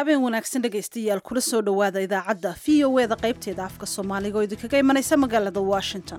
habeen wanaagsan dhegaystayaal kula soo dhowaada idaacadda v o eda qaybteeda afka soomaaliga oo idinkaga imanaysa magaalada washington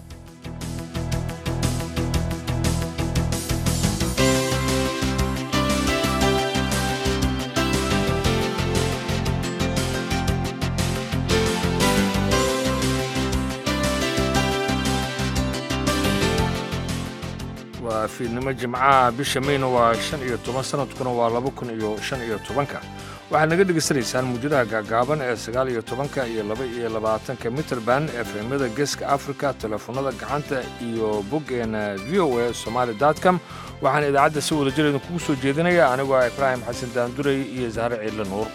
waa fiidnimo jimcaha bisha mayna waa shan iyo toban sanadkuna waa laba kun iyo shan iyo tobanka waxaad naga dhegaysanaysaan muujadaha gaagaaban ee sagaal iyo tobanka iyo laba iyo labaatanka mitrband efemyada geeska africa telefoonada gacanta iyo boggeena v o a somaali com waxaan idaacadda si wada jir idinkugu soo jeedinaya anigoo ah ibraahim xasan daanduray iyo sahre ciidle nuur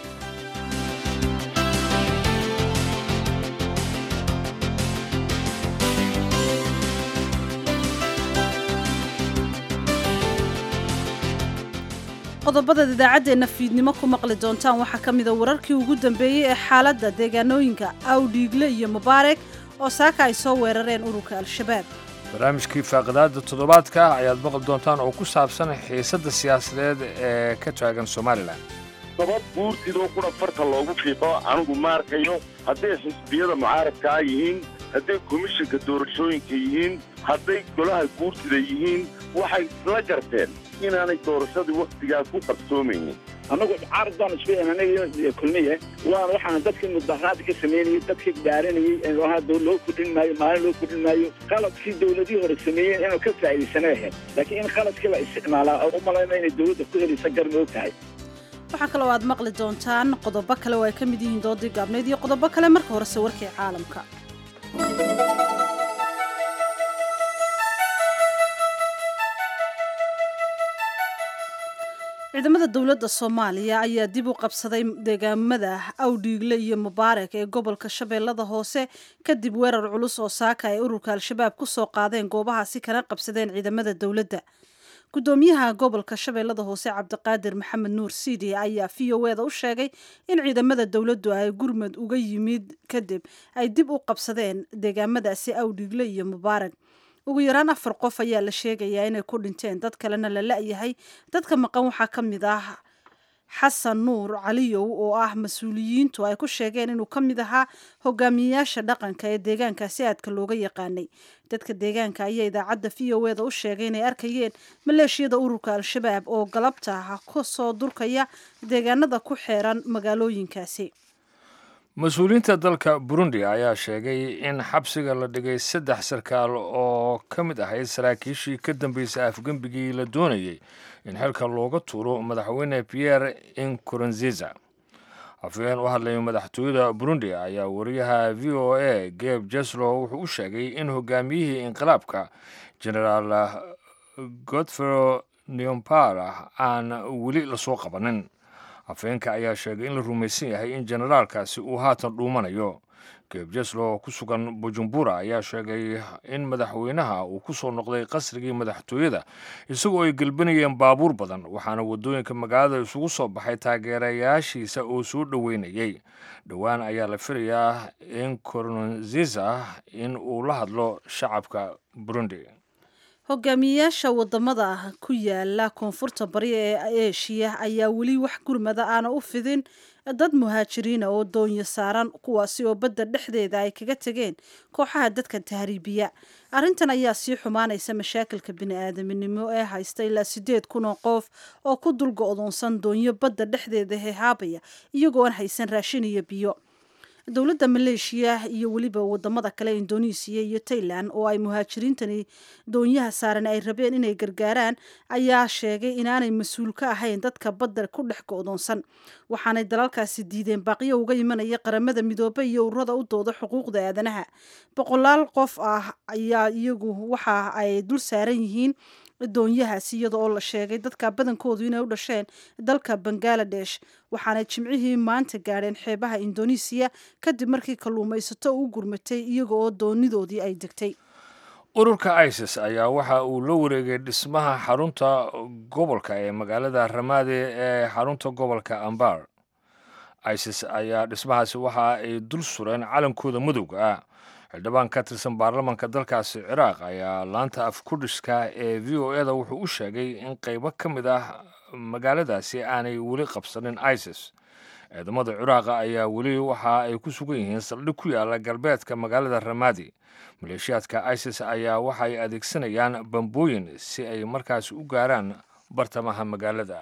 qodobadaad idaacaddeenna fiidnimo ku maqli doontaan waxaa ka mida wararkii ugu dambeeyey ee xaaladda deegaanooyinka awdhiigle iyo mubaarek oo saaka ay soo weerareen ururka al-shabaab barnaamijkii faaqidaada toddobaadka ayaad maqli doontaan oo ku saabsan xiisadda siyaasadeed ee ka taagan somalilan sabab guurtidoo qura farta loogu fiiqo anigu ma arkayo hadday xisbiyada mucaaradkaa yihiin hadday komishinka doorashooyinka yihiin hadday golaha guurtida yihiin waxay isla garteen inaanay doorashadii wakhtigaa ku qarsoomaynin annagu caarad baan isku anaga kulmiye waan waxaan dadkii mudaharaada ka samaynayay dadkii dhaaranayay hadda loo kordhin maayo maalin loo kordhin maayo qaladkii dawladihii hore sameeyeen inuu ka faa'iidaysanay ahayd laakiin in qaladkii la isticmaalaa oo u malayna inay dawladda ku helaysa gar ma og tahay waxaa kaloo aad maqli doontaan qodobo kale oo ay ka mid yihiin doodii gaabneyd iyo qodobo kale marka horese warkii caalamka ciidamada dowladda soomaaliya ayaa dib u qabsaday deegaamada awdhiigle iyo mubaarak ee gobolka shabeellada hoose kadib weerar culus oo saaka ay ururka al-shabaab ku soo qaadeen goobahaasi kana qabsadeen ciidamada dowladda gudoomiyaha gobolka shabeellada hoose cabdiqaadir maxamed nuur siidi ayaa v o eda u sheegay in ciidamada dowladdu ay gurmud uga yimid kadib ay dib u qabsadeen deegaamadaasi awdhiigle iyo mubaarak ugu yaraan afar qof ayaa la sheegayaa inay ku dhinteen dad kalena la la-yahay dadka maqan waxaa ka mid ah xasan nuur caliyow oo ah mas-uuliyiintu ay ku sheegeen inuu ka mid ahaa hogaamiyeyaasha dhaqanka ee deegaankaasi aadka looga yaqaanay dadka deegaanka ayaa idaacadda v o eda u sheegay inay arkayeen maleeshiyada ururka al-shabaab oo galabta ka soo durkaya deegaanada ku xeeran magaalooyinkaasi mas-uuliyiinta dalka burundi ayaa sheegay in xabsiga la dhigay saddex sarkaal oo ka mid ahayd saraakiishii ka dambeysay afgembigii la doonayey in xilka looga tuuro madaxweyne pierre inkurunziza afhayeen u hadlay madaxtooyada burundi ayaa wariyaha v o a geb jeslo wuxuu u sheegay in hogaamiyihii inqilaabka generaal godfero neompara aan weli lasoo qabanin afhayeenka ayaa sheegay in la rumaysan yahay in generaalkaasi uu haatan dhuumanayo geebjeslo oo ku sugan bujumbura ayaa sheegay in madaxweynaha uu ku soo noqday qasrigii madaxtooyada isagoo ay gelbanayeen baabuur badan waxaana waddooyinka magaalada isugu soo baxay taageerayaashiisa oo soo dhoweynayey dhowaan ayaa la filayaa in koronziza in uu la hadlo shacabka burundi hogaamiyeyaasha wadamada ku yaala koonfurta bari ee eshiya ayaa weli wax gurmada aana u fidin dad muhaajiriina oo doonyo saaran kuwaasi oo badda dhexdeeda ay kaga tegeen kooxaha dadka tahriibiya arrintan ayaa sii xumaanaysa mashaakilka bini-aadaminimo ee haysta ilaa sideed kun oo qof oo ku dul go-doonsan doonyo badda dhexdeeda hehaabaya iyagoo aan haysan raashin iyo biyo dowladda maleeshiya iyo weliba wadamada kale indonesiya iyo tailan oo ay muhaajiriintani doonyaha saaran ay rabeen inay gargaaraan ayaa sheegay inaanay mas-uul ka ahayn dadka badda ku dhex go-doonsan waxaanay dalalkaasi diideen baaqiyo uga imanaya qaramada midoobe iyo ururada u dooda xuquuqda aadanaha boqolaal qof ah ayaa iyagu waxa ay dul saaran yihiin doonyahaasi iyada oo la sheegay dadka badankoodu inay u dhasheen dalka bangaladesh waxaanay jimcihii maanta gaadheen xeebaha indonesiya kadib markii kalluumaysato u gurmatay iyaga oo doonidoodii ay degtay ururka isis ayaa waxa uu la wareegay dhismaha xarunta gobolka ee magaalada ramaade ee xarunta gobolka ambar isis ayaa dhismahaasi waxa ay dul sureen calankooda madowga ah xildhibaan ka tirsan baarlamanka dalkaasi ciraaq ayaa laanta afkudhiska ee v o eda wuxuu u sheegay in qaybo ka mid ah magaaladaasi aanay weli qabsanin isis ciidamada ciraaqa ayaa weli waxa ay ku sugan yihiin saldhig ku yaala galbeedka magaalada ramadi maleeshiyaadka isis ayaa waxay adeegsanayaan bambooyin si ay markaas u gaaraan bartamaha magaalada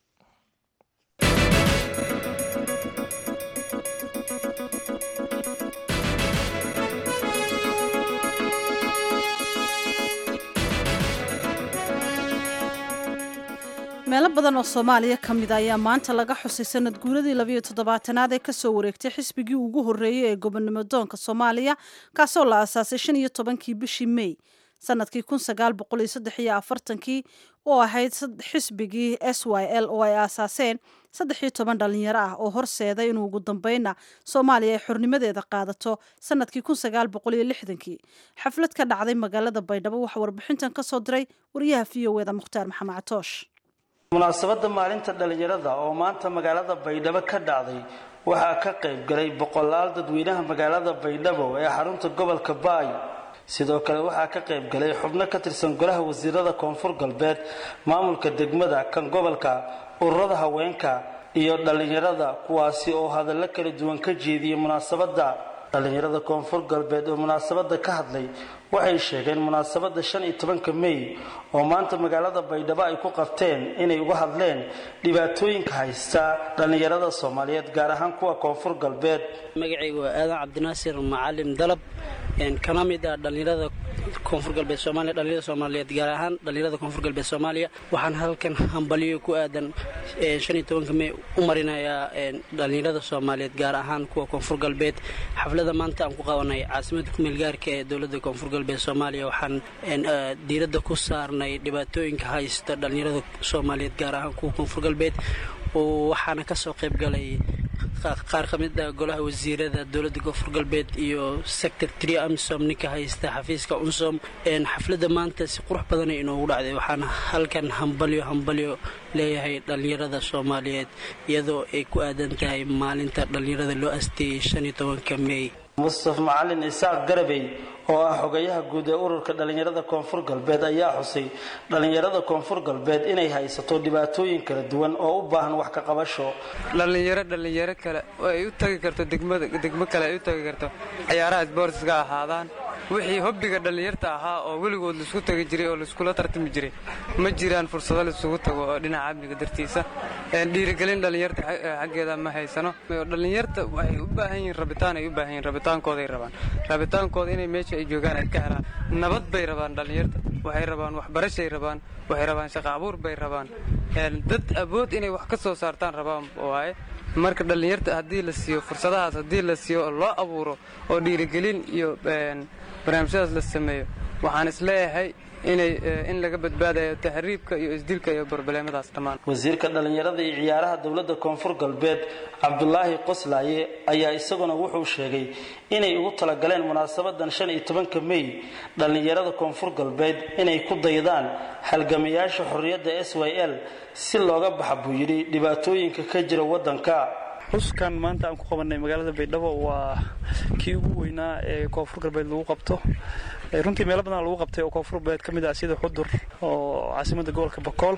meelo badan oo soomaaliya ka mid a ayaa maanta laga xusay sanad guuradii labayo toddobaatanaad ee kasoo wareegtay xisbigii ugu horreeyey ee gobonimo doonka soomaaliya kaasoo la aasaasay shan iyo tobankii bishii mey sanadkii kun sagaal boqol iyo saddex iyo afartankii oo ahayd xisbigii s y l oo ay aasaaseen saddex iyo toban dhalinyaro ah oo horseeday inuu ugu dambeyna soomaaliya ay xornimadeeda qaadato sanadkii kun sagaal boqol iyo lixdankii xaflad ka dhacday magaalada baydhabo waxaa warbixintan kasoo diray wariyaha v o eda mukhtaar maxamed catoosh munaasabadda maalinta dhallinyarada oo maanta magaalada baydhabo ka dhacday waxaa ka qayb galay boqolaal dadweynaha magaalada baydhabo ee xarunta gobolka baay sidoo kale waxaa ka qayb galay xubno ka tirsan golaha wasiirada koonfur galbeed maamulka degmada kan gobolka ururada haweenka iyo dhallinyarada kuwaasi oo hadallo kala duwan ka jeediyey munaasabadda dhallinyarada koonfur galbeed oo munaasabadda ka hadlay waxay sheegeen munaasabadda shan iyo tobanka mey oo maanta magaalada baydhabo ay ku qabteen inay uga hadleen dhibaatooyinka haysta dhallinyarada soomaaliyeed gaar ahaan kuwa koonfur galbeed magacaygu waa aadan cabdinaasir macalin dalab kana mid ah dhallinyarada koonfur galbeed soomaaliya dhallinyarada soomaaliyeed gaar ahaan dhallinyarada koonfur galbeed soomaaliya waxaan halkan hambaliyo ku aadan shan iyo tobanka mey u marinayaa dhallinyarada soomaaliyeed gaar ahaan kuwa koonfur galbeed xaflada maanta aan ku qabanay caasimada kumeelgaarka ee dowladda koonfur galbeed soomaaliya waxaan diiradda ku saarnay dhibaatooyinka haysta dhallinyarada soomaaliyeed gaar ahaan kuwa koonfur galbeed waxaana kasoo qayb galay qaar ka mid ah golaha wasiirada dowladda koonfur galbeed iyo sector tri amsom ninka haysta xafiiska unsom xafladda maanta si qurux badanay inoogu dhacday waxaana halkan hambalyo hambalyo leeyahay dhallinyarada soomaaliyeed iyadoo ay ku aadan tahay maalinta dhallinyarada loo asteeyey shan iyo tobanka mey mustaf macalin isaaq garabey oo ah xogayaha guud ee ururka dhallinyarada koonfur galbeed ayaa xusay dhallinyarada koonfur galbeed inay haysato dhibaatooyin kala duwan oo u baahan wax ka qabasho dhallinyaro dhallinyaro kale oo ay u tagi karto degmo kale ay u tagi karto ciyaaraha sboortiska ahaadaan wixii hobbiga dhallinyarta ahaa oo weligood laisku tagi jiray oo laiskula tartami jiray ma jiraan fursado laisugu tago oo dhinaca amniga dartiisa dhiirigelin dhallinyarta xaggeeda ma haysano dhallinyarta waxay u baahan yihiin rabitaan ay u baahan yihiin rabitaankooday rabaan rabitaankooda inay meesha ay joogaan ay ka helaan nabad bay rabaan dhallinyarta waxay rabaan waxbarashay rabaan waxay rabaan shaqo abuur bay rabaan dad awood inay wax ka soo saartaan rabaan waaye marka dhallinyarta haddii la siiyo fursadahaas haddii la siiyo oo loo abuuro oo dhiirigelin iyo barnaamijyadaas la sameeyo waxaan isleeyahay inay in laga badbaadayo taxriibka iyo isdilka iyo barbaleemadaas dhammaan wasiirka dhallinyarada iyo ciyaaraha dowladda koonfur galbeed cabdulaahi qoslaaye ayaa isaguna wuxuu sheegay inay ugu talagaleen munaasabadan shan iyo tobanka mey dhallinyarada koonfur galbeed inay ku daydaan halgamayaasha xorriyadda s y l si looga baxa buu yidhi dhibaatooyinka ka jira waddanka xuskan maanta aan ku qabanay magaalada baydhabo waa kii ugu weynaa ee koonfur galbeed lagu qabto runtii meelo badan lagu qabtay oo koonfur galbeed ka mid ah sida xudur oo caasimadda gobolka bakool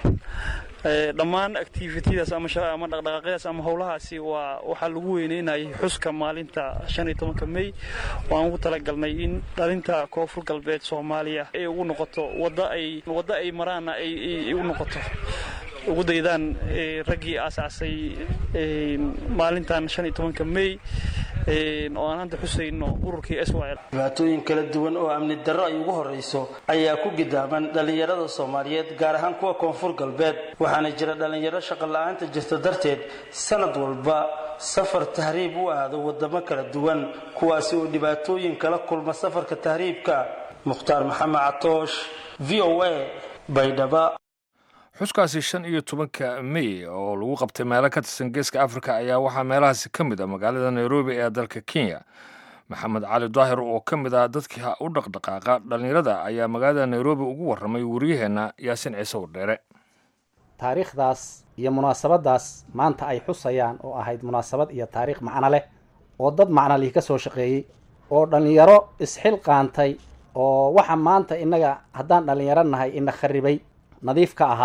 dhammaan activitadaas ama dhaqdhaqaaqyadaas ama howlahaasi waa waxaa lagu weyneynayay xuska maalinta shan iyo tobanka mey oo aan ugu talagalnay in dhalinta koonfur galbeed soomaaliya ay ugu noqoto wada ay waddo ay maraana ay u noqoto ugu daydaan raggii aasaasay maalintan shan iyo tobanka mey oo aan hadda xusayno ururkii s y l dhibaatooyin kala duwan oo amni darro ay ugu horrayso ayaa ku gidaaban dhallinyarada soomaaliyeed gaar ahaan kuwa koonfur galbeed waxaana jira dhallinyaro shaqo la-aanta jirta darteed sanad walba safar tahriib u aado waddamo kala duwan kuwaasi oo dhibaatooyin kala kulma safarka tahriibka mukhtaar maxamed catoosh v o a baydhaba xuskaasi shan iyo tobanka mey oo lagu qabtay meelo ka tirsan geeska afrika ayaa waxaa meelahaasi ka mid ah magaalada nairobi ee dalka kenya maxamed cali daahir oo ka mid ah dadkii u dhaqdhaqaaqa dhallinyarada ayaa magaalada nairobi ugu warramay wariyaheenna yaasin ciise wardheere taariikhdaas iyo munaasabadaas maanta ay xusayaan oo ahayd munaasabad iyo taariikh macno leh oo dad macnalihi ka soo shaqeeyey oo dhallinyaro isxilqaantay oo waxa maanta innaga haddaan dhallinyaro nahay ina kharibay nadiif ka ahaa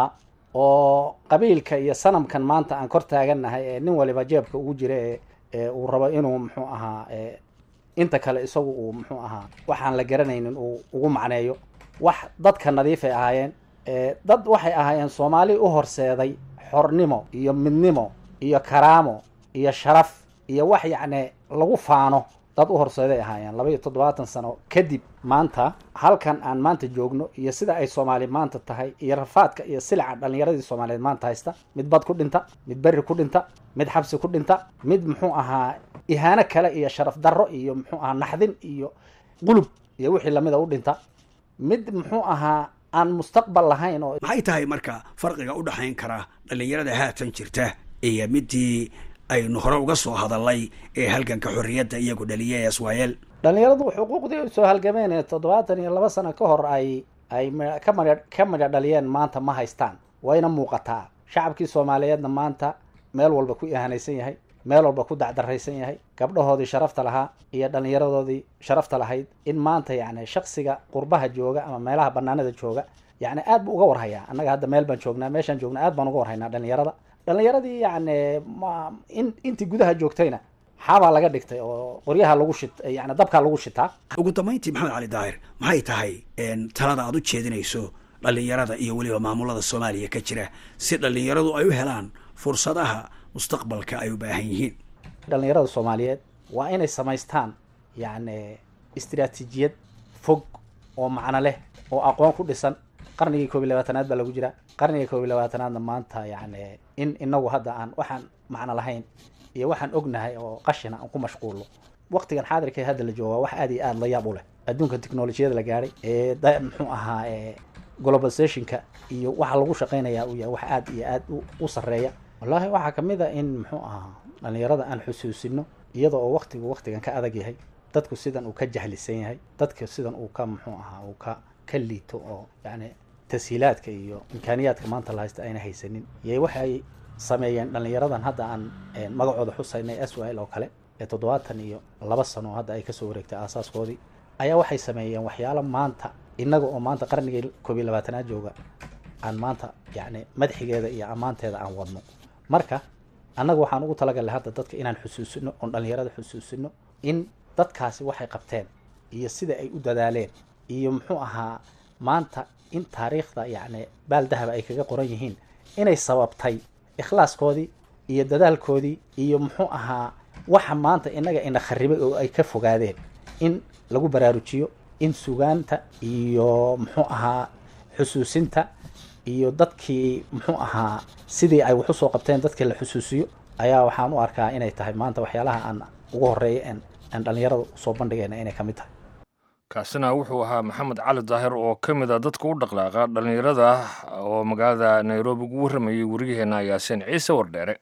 oo qabiilka iyo sanamkan maanta aan kor taagannahay ee nin waliba jeebka ugu jira ee ee uu rabo inuu muxuu ahaa ee inta kale isagu uu muxuu ahaa waxaan la garanaynin uu ugu macneeyo wax dadka nadiifay ahaayeen ee dad waxay ahaayeen soomaali u horseeday xornimo iyo midnimo iyo karaamo iyo sharaf iyo wax yacni lagu faano dad u horseeday ahaayeen laba iyo toddobaatan sano kadib maanta halkan aan maanta joogno iyo sida ay soomaali maanta tahay iyo rafaadka iyo silica dhallinyaradii soomaaliyeed maanta haysta mid bad ku dhinta mid berri ku dhinta mid xabsi ku dhinta mid muxuu ahaa ihaano kale iyo sharaf darro iyo muxuu ahaa naxdin iyo qulub iyo wixii lamida u dhinta mid muxuu ahaa aan mustaqbal lahayn oo maxay tahay marka farqiga u dhexayn kara dhallinyarada haatan jirta iyo midii aynu hore uga soo hadalnay ee halganka xorriyadda iyagu dhaliyay iswaayeel dhallinyaradu xuquuqdii soo halgameen ee toddobaatan iyo laba sano ka hor ay ay m- ka madha ka madha dhaliyeen maanta ma haystaan wayna muuqataa shacabkii soomaaliyeedna maanta meel walba ku ihanaysan yahay meel walba ku dacdaraysan yahay gabdhahoodii sharafta lahaa iyo dhallinyaradoodii sharafta lahayd in maanta yacni shaksiga qurbaha jooga ama meelaha banaanada jooga yacni aad buu uga warhayaa annaga hadda meel baan joognaa meeshaan joognaa aad baan uga warhaynaa dhallinyarada dhallinyaradii yacni ma in intii gudaha joogtayna xaabaa laga dhigtay oo qoryaha lagu shit yani dabkaa lagu shitaa ugu dambayntii maxamed cali daahir maxay tahay talada aad u jeedinayso dhallinyarada iyo weliba maamulada soomaaliya ka jira si dhallinyaradu ay u helaan fursadaha mustaqbalka ay u baahan yihiin dhallinyarada soomaaliyeed waa inay samaystaan yacni istiraatiijiyad fog oo macno leh oo aqoon ku dhisan qarnigii koob iyo labaatanaad baa lagu jiraa qarniga koob iyo labaatanaadna maanta yacni in inagu hadda aan waxaan macno lahayn iyo waxaan ognahay oo qashina aan ku mashquulno waqtigan xaadirka ee hadda la jooga wax aad iyo aad la yaab u leh adduunka teknolojiyada la gaadhay ee da muxuu ahaa ee globalizationka iyo waxa lagu shaqaynayaa uu yahay wax aad iyo aad u- u sarreeya wallaahi waxaa kamid a in muxuu ahaa dhallinyarada aan xusuusino iyada oo waqtigu waqtigan ka adag yahay dadku sidan uu ka jahlisan yahay dadka sidan uu ka muxuu ahaa uu ka ka liito oo yacni tashiilaadka iyo imkaaniyaadka maanta la haysta ayna haysanin iyo waxay sameeyeen dhallinyaradan hadda aan eh, magacooda xusaynay s l oo kale ee toddobaatan iyo laba sano oo hadda ay kasoo wareegtay aasaaskoodii ayaa waxay sameeyeen waxyaalo maanta innaga oo maanta qarnigii koob iyo labaatanaad jooga aan maanta yacni madaxigeeda iyo ammaanteeda aan wadno marka annaga waxaan ugu talagalnay hadda dadka inaan xusuusino oon dhallinyarada xusuusino in dadkaasi waxay qabteen iyo sida ay u dadaaleen iyo muxuu ahaa maanta in taariikhda yacni baal dahaba ay kaga qoran yihiin inay sababtay ikhlaaskoodii iyo dadaalkoodii iyo muxuu ahaa waxa maanta innaga ina kharibay oo ay ka fogaadeen in lagu baraarujiyo in sugaanta iyo muxuu ahaa xusuusinta iyo dadkii muxuu ahaa sidii ay wax usoo qabteen dadkii la xusuusiyo ayaa waxaan u arkaa inay tahay maanta waxyaalaha aan ugu horeeya en aan dhallinyarada usoo bandhigayna inay ka mid tahay kaasina wuxuu ahaa maxamed cali daahir oo ka mid a dadka u dhaqdhaaqa dhallinyarada oo magaalada nairobi ugu warramayay wariyaheenna yaasiin ciise wardheere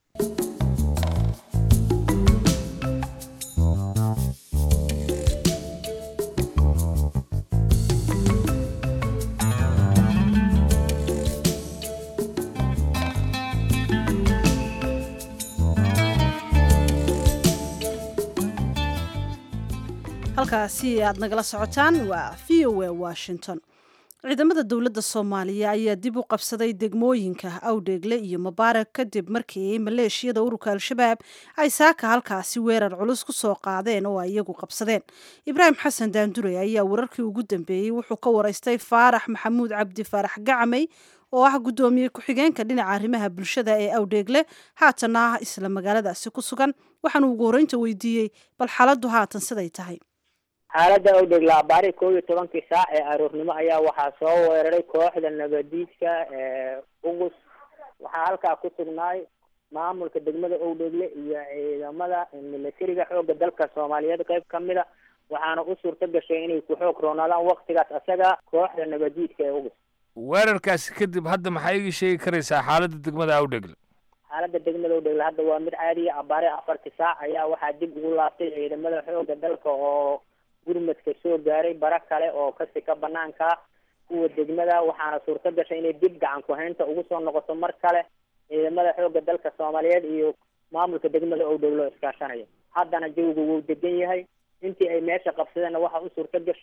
halkaasi aad nagala socotaan waa v o a washington ciidamada dowladda soomaaliya ayaa dib u qabsaday degmooyinka awdheegle iyo mubaarak kadib markii maleeshiyada ururka al-shabaab ay saaka halkaasi weerar culus ku soo qaadeen oo ay iyagu qabsadeen ibraahim xasan daandure ayaa wararkii ugu dambeeyey wuxuu ka waraystay faarax maxamuud cabdi faarax gacmay oo ah guddoomiye ku-xigeenka dhinaca arrimaha bulshada ee awdheegle haatana ah isla magaaladaasi ku sugan waxaanu ugu horreynta weydiiyey bal xaaladdu haatan siday tahay xaaladda awdheegle abaari kow iyo tobankii saac ee aroornimo ayaa waxaa soo weeraray kooxda nabadiidka ee ugus waxaa halkaa ku sugnaay maamulka degmada owdheegle iyo ciidamada milatariga xoogga dalka soomaaliyeed qayb ka mid a waxaana u suurto gashay inay ku xoog roonaadaan waktigaas asaga kooxda nabadiidka ee ugus weerarkaasi kadib hadda maxaa iga sheegi karaysaa xaaladda degmada awdhegle xaaladda degmada owdheegle hadda waa mid caadiya abaare afartii saac ayaa waxaa dib ugu laabtay ciidamada xoogga dalka oo gurmadka soo gaaray bara kale oo kasi ka banaanka kuwa degmada waxaana suurto gashay inay dib gacan ku-haynta ugu soo noqoto mar kale ciidamada xoogga dalka soomaaliyeed iyo maamulka degmada owdheegle oo iskaashanaya haddana jawigu wuu degan yahay intii ay meesha qabsadeenna waxaa u suurto gashay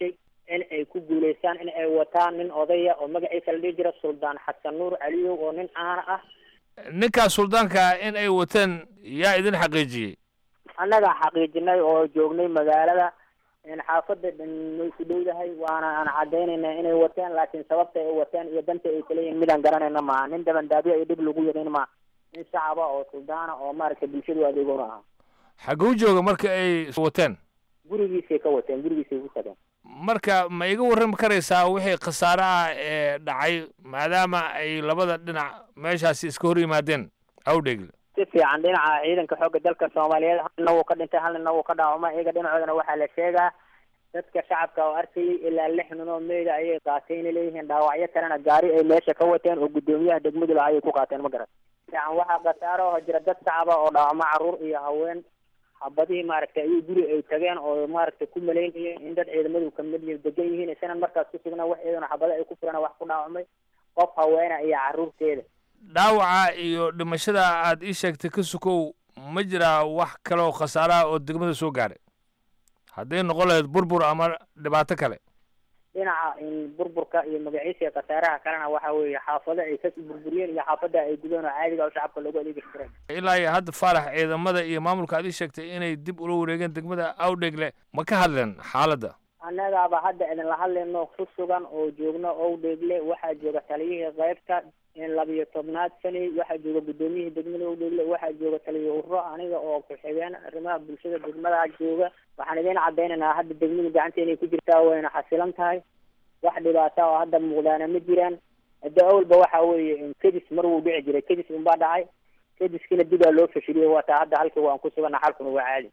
in ay ku guuleystaan in ay wataan nin odaya oo magaciisa la dhihi jira suldaan xasan nuur caliyow oo nin caana ah ninkaas suldaanka in ay wateen yaa idin xaqiijiyey annagaa xaqiijinay oo joognay magaalada xaafada way ku dhowdahay waana aan cadaynayna inay wateen laakiin sababta ay wateen iyo danta ay kaleeyihin midaan garanayna maaha nin dabandaabyo iyo dhib lagu yadin maaha nin shacaba oo suldaana oo maaragtay bulshadu adeegona aha xaguu jooga marka ay wateen gurigiisay ka wateen gurigiisay ku tageen marka ma iga warrami karaysaa wixii khasaare ah ee dhacay maadaama ay labada dhinac meeshaasi iska hor yimaadeen awdheegle si fiican dhinaca ciidanka xoogga dalka soomaaliyeed halna wuu ka dhintay halna wuu ka dhaawama iyaga dhinacoodana waxaa la sheegaa dadka shacabka oo arkayay ilaa lix nin oo meyda ayay qaateen leeyihiin dhaawacyo kalena gaari ay meesha ka wateen oo guddoomiyaha degmadu laha ayay ku qaateen ma garan fiican waxaa khasaaro oo jira dad shacaba oo dhaawamo caruur iyo haween xabadihii maaragtay ayay guri ay tageen oo maaragtay ku malaynayeen in dad ciidamadu kamid yihiin degan yihiin isanan markaas ku sugnaa wax iyadana xabado ay ku furan wax ku dhaawamay qof haweena iyo caruurteeda dhaawaca iyo dhimashada aad ii sheegtay ka sukow ma jiraa wax kale oo khasaaraha oo degmada soo gaaray hadday noqon lahayd burbur ama dhibaato kale dhinaca burburka iyo magaciisa khasaaraha kalena waxa weeye xaafado ay ka burburiyeen iyo xaafada ay gudeen oo caadiga oo shacabka loogu adeegi jireen ilaa iyo hadda faarax ciidamada iyo maamulka aad ii sheegtay inay dib ula wareegeen degmada awdhegle ma ka hadleen xaaladda annagaaba hadda idinla hadlayno ku sugan oo joogno owdheegle waxaa jooga taliyihii qaybta labiyo tobnaad sani waxaa jooga guddoomiyihii degmada owdheegle waxaa jooga taliya urro aniga oo ku-xigeen arrimaha bulshada degmada jooga waxaan idiin cadaynaynaa hadda degmadu gacanteena ku jirtaa wayna xasilan tahay wax dhibaata oo hadda muuqdaana ma jiraan hadda awalba waxa weeye kadis mar wuu dhici jiray kadis unbaa dhacay kadiskiina dibaa loo fashiliyey waataa hadda halkii waan ku sugana xalkuna waa caadi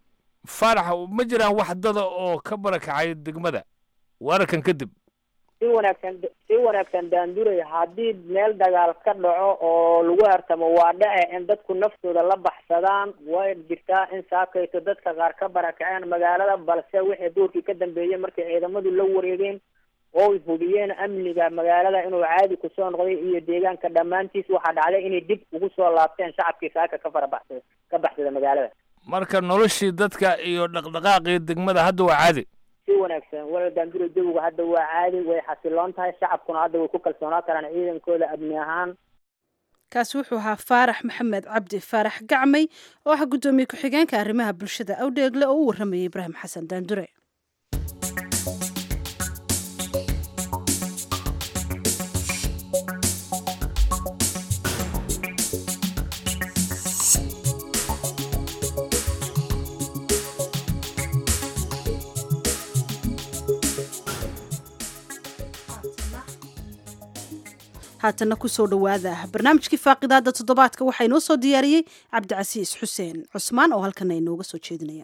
faarax ma jiraan wax dada oo ka barakacay degmada weerarkan kadib si wanaagsan si wanaagsan daanduray haddii meel dagaal ka dhaco oo lagu hartamo waa dhace in dadku naftooda la baxsadaan way jirtaa in saakayto dadka qaar ka barakaceen magaalada balse wixii duurkii ka dambeeyey markay ciidamadu la wareegeen oo hubiyeen amniga magaalada inuu caadi kusoo noqday iyo deegaanka dhammaantiis waxaa dhacday inay dib ugu soo laabteen shacabkii saaka ka farabaxsada ka baxsada magaalada marka noloshii dadka iyo dhaqdhaqaaqii degmada hadda waa caadi si wanaagsan wala daandura jawiga hadda waa caadi way xasiloon tahay shacabkuna hadda way ku kalsoonaa karaan ciidankooda amni ahaan kaasi wuxuu ahaa faarax maxamed cabdi faarax gacmay oo ah guddoomiye ku-xigeenka arrimaha bulshada awdheegle oo u warramayay ibraahim xasan daandure haatana kusoo dhowaada barnaamijkii faaqidaada toddobaadka waxaa inoo soo diyaariyey cabdicasiis xuseen cusmaan oo halkana inooga soo jeedinaya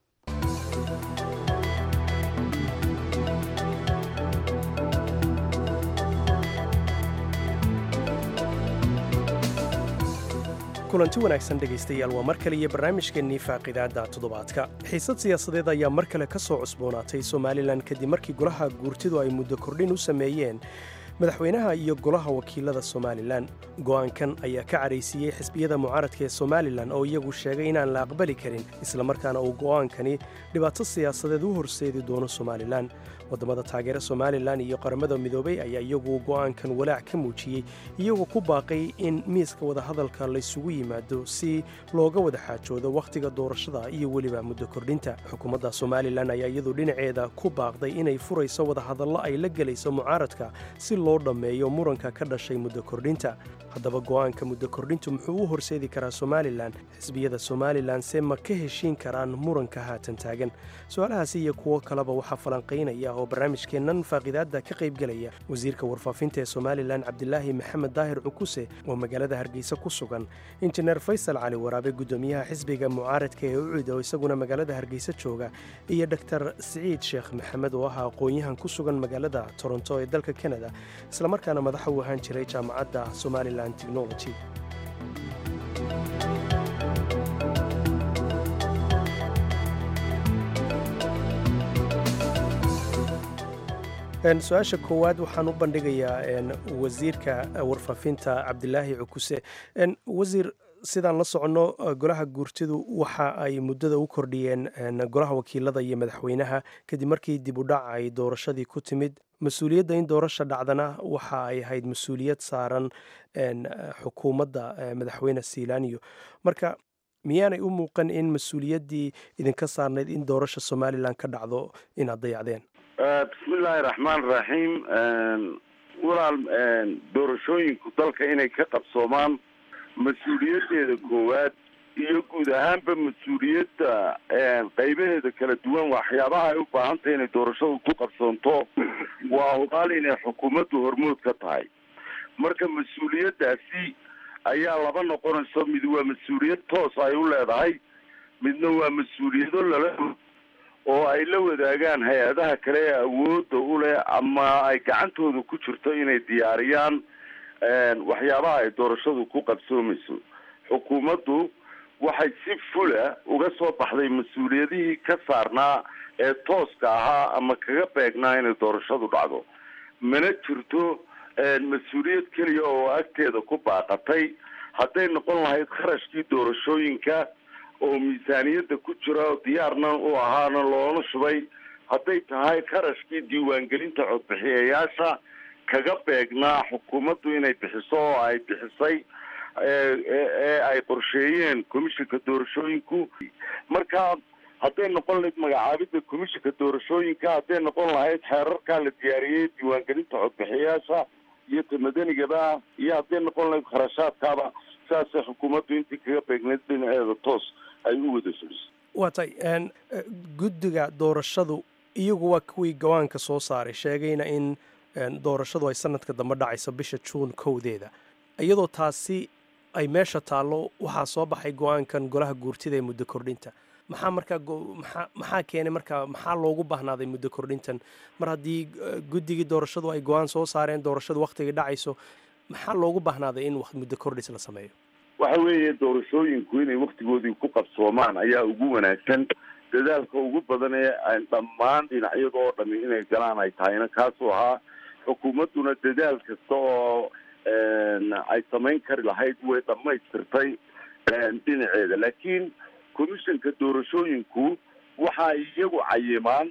kulanti wanaagsan dhegaystayaal waa mar kale iyo barnaamijkeennii faaqidaadda toddobaadka xiisad siyaasadeed ayaa mar kale ka soo cusboonaatay somalilan kadib markii golaha guurtidu ay muddo kordhin u sameeyeen madaxweynaha iyo golaha wakiilada somalilan go'aankan ayaa ka cadhaysiiyey xisbiyada mucaaradka ee somalilan oo iyagu sheegay inaan la aqbali karin islamarkaana uu go'aankani dhibaato siyaasadeed u horseedi doono somalilan waddamada taageera somalilan iyo qaramada midoobay ayaa iyagu go'aankan walaac ka muujiyey iyagoo ku baaqay in miiska wadahadalka laysugu yimaado si looga wada xaajoodo wakhtiga doorashada iyo weliba muddo kordhinta xukuumadda somalilan ayaa iyadu dhinaceeda ku baaqday inay furayso wadahadallo ay la gelayso mucaaradka si loo dhammeeyo muranka ka dhashay muddo kordhinta haddaba go'aanka muddo kordhintu muxuu u horseedi karaa somalilan xisbiyada somalilan se ma ka heshiin karaan muranka haatan taagan su-aalahaasi iyo kuwo kaleba waxaa falanqaynaya oo barnaamijkeennan faaqidaadda ka qaybgelaya wasiirka warfaafinta ee somalilan cabdilaahi maxamed daahir cukuse oo magaalada hargeysa ku sugan injineer faysal cali waraabe guddoomiyaha xisbiga mucaaradka ee ucid oo isaguna magaalada hargeysa jooga iyo dor siciid sheekh maxamed oo ah aqoon-yahan ku sugan magaalada toronto ee dalka kanada islamarkaana madaxa u ahaan jiray jaamacadda somalilan technology su-aasha koowaad waxaan u bandhigayaa wasiirka warfaafinta cabdilaahi cukuse wasiir sidaan la soconno golaha guurtidu waxa ay muddada u kordhiyeen golaha wakiilada iyo madaxweynaha kadib markii dib u dhac ay doorashadii ku timid mas-uuliyadda in doorasha dhacdana waxa ay ahayd mas-uuliyad saaran xukuumadda madaxweyne seilaniyo marka miyaanay u muuqan in mas-uuliyaddii idinka saarnayd in doorasha somalilan ka dhacdo inaad dayacdeen bismillaahi raxmaan raxiim walaal doorashooyinku dalka inay ka qabsoomaan mas-uuliyaddeeda koowaad iyo guud ahaanba mas-uuliyadda qaybaheeda kala duwan waxyaabaha ay u baahan tahay inay doorashadu ku qabsoonto waa hubaal inay xukuumaddu hormood ka tahay marka mas-uuliyaddaasi ayaa laba noqonayso mid waa mas-uuliyad toos ay u leedahay midna waa mas-uuliyado lala oo ay la wadaagaan hay-adaha kale ee awoodda u leh ama ay gacantooda ku jirto inay diyaariyaan waxyaabaha ay doorashadu ku qabsoomayso xukuumaddu waxay si fula uga soo baxday mas-uuliyadihii ka saarnaa ee tooska ahaa ama kaga beegnaa inay doorashadu dhacdo mana jirto mas-uuliyad keliya oo agteeda ku baaqatay hadday noqon lahayd kharashkii doorashooyinka oo miisaaniyadda ku jira diyaarna u ahaana loona shubay hadday tahay kharashkii diiwaangelinta codbixiyayaasha kaga beegnaa xukuumaddu inay bixiso oo ay bixisay ee ay qorsheeyeen commishinka doorashooyinku marka hadday noqon lahayd magacaabidda commishinka doorashooyinka hadday noqon lahayd xeerarkaa la diyaariyey diiwaangelinta codbixiyayaasha iyo ta madanigaba iyo hadday noqon lahayd kharashaadkaaba saasay xukuumaddu intii kaga beegnayd dhinaceeda toos ay u wada fuliso waa tay guddiga doorashadu iyagu waa kuwii gawaanka soo saaray sheegayna in doorashadu ay sanadka dambe dhacayso bisha juun kowdeeda iyadoo taasi ay meesha taallo waxaa soo baxay go-aankan golaha guurtida ee muddo kordhinta maxaa markaa maxaa maxaa keenay markaa maxaa loogu baahnaaday muddo kordhintan mar haddii guddigii doorashadu ay go-aan soo saareen doorashadu wakhtigii dhacayso maxaa loogu baahnaaday in muddo kordhis la sameeyo waxa weeye doorashooyinku inay waktigoodii ku qabsoomaan ayaa ugu wanaagsan dadaalka ugu badan ee dhammaan dhinacyada oo dhami inay galaan ay tahayna kaasuu ahaa xukuumadduna dadaal kasta oo ay samayn kari lahayd way dhammaystirtay dhinaceeda laakiin commissionka doorashooyinku waxa ay iyagu cayimaan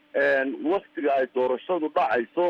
waktiga ay doorashadu dhacayso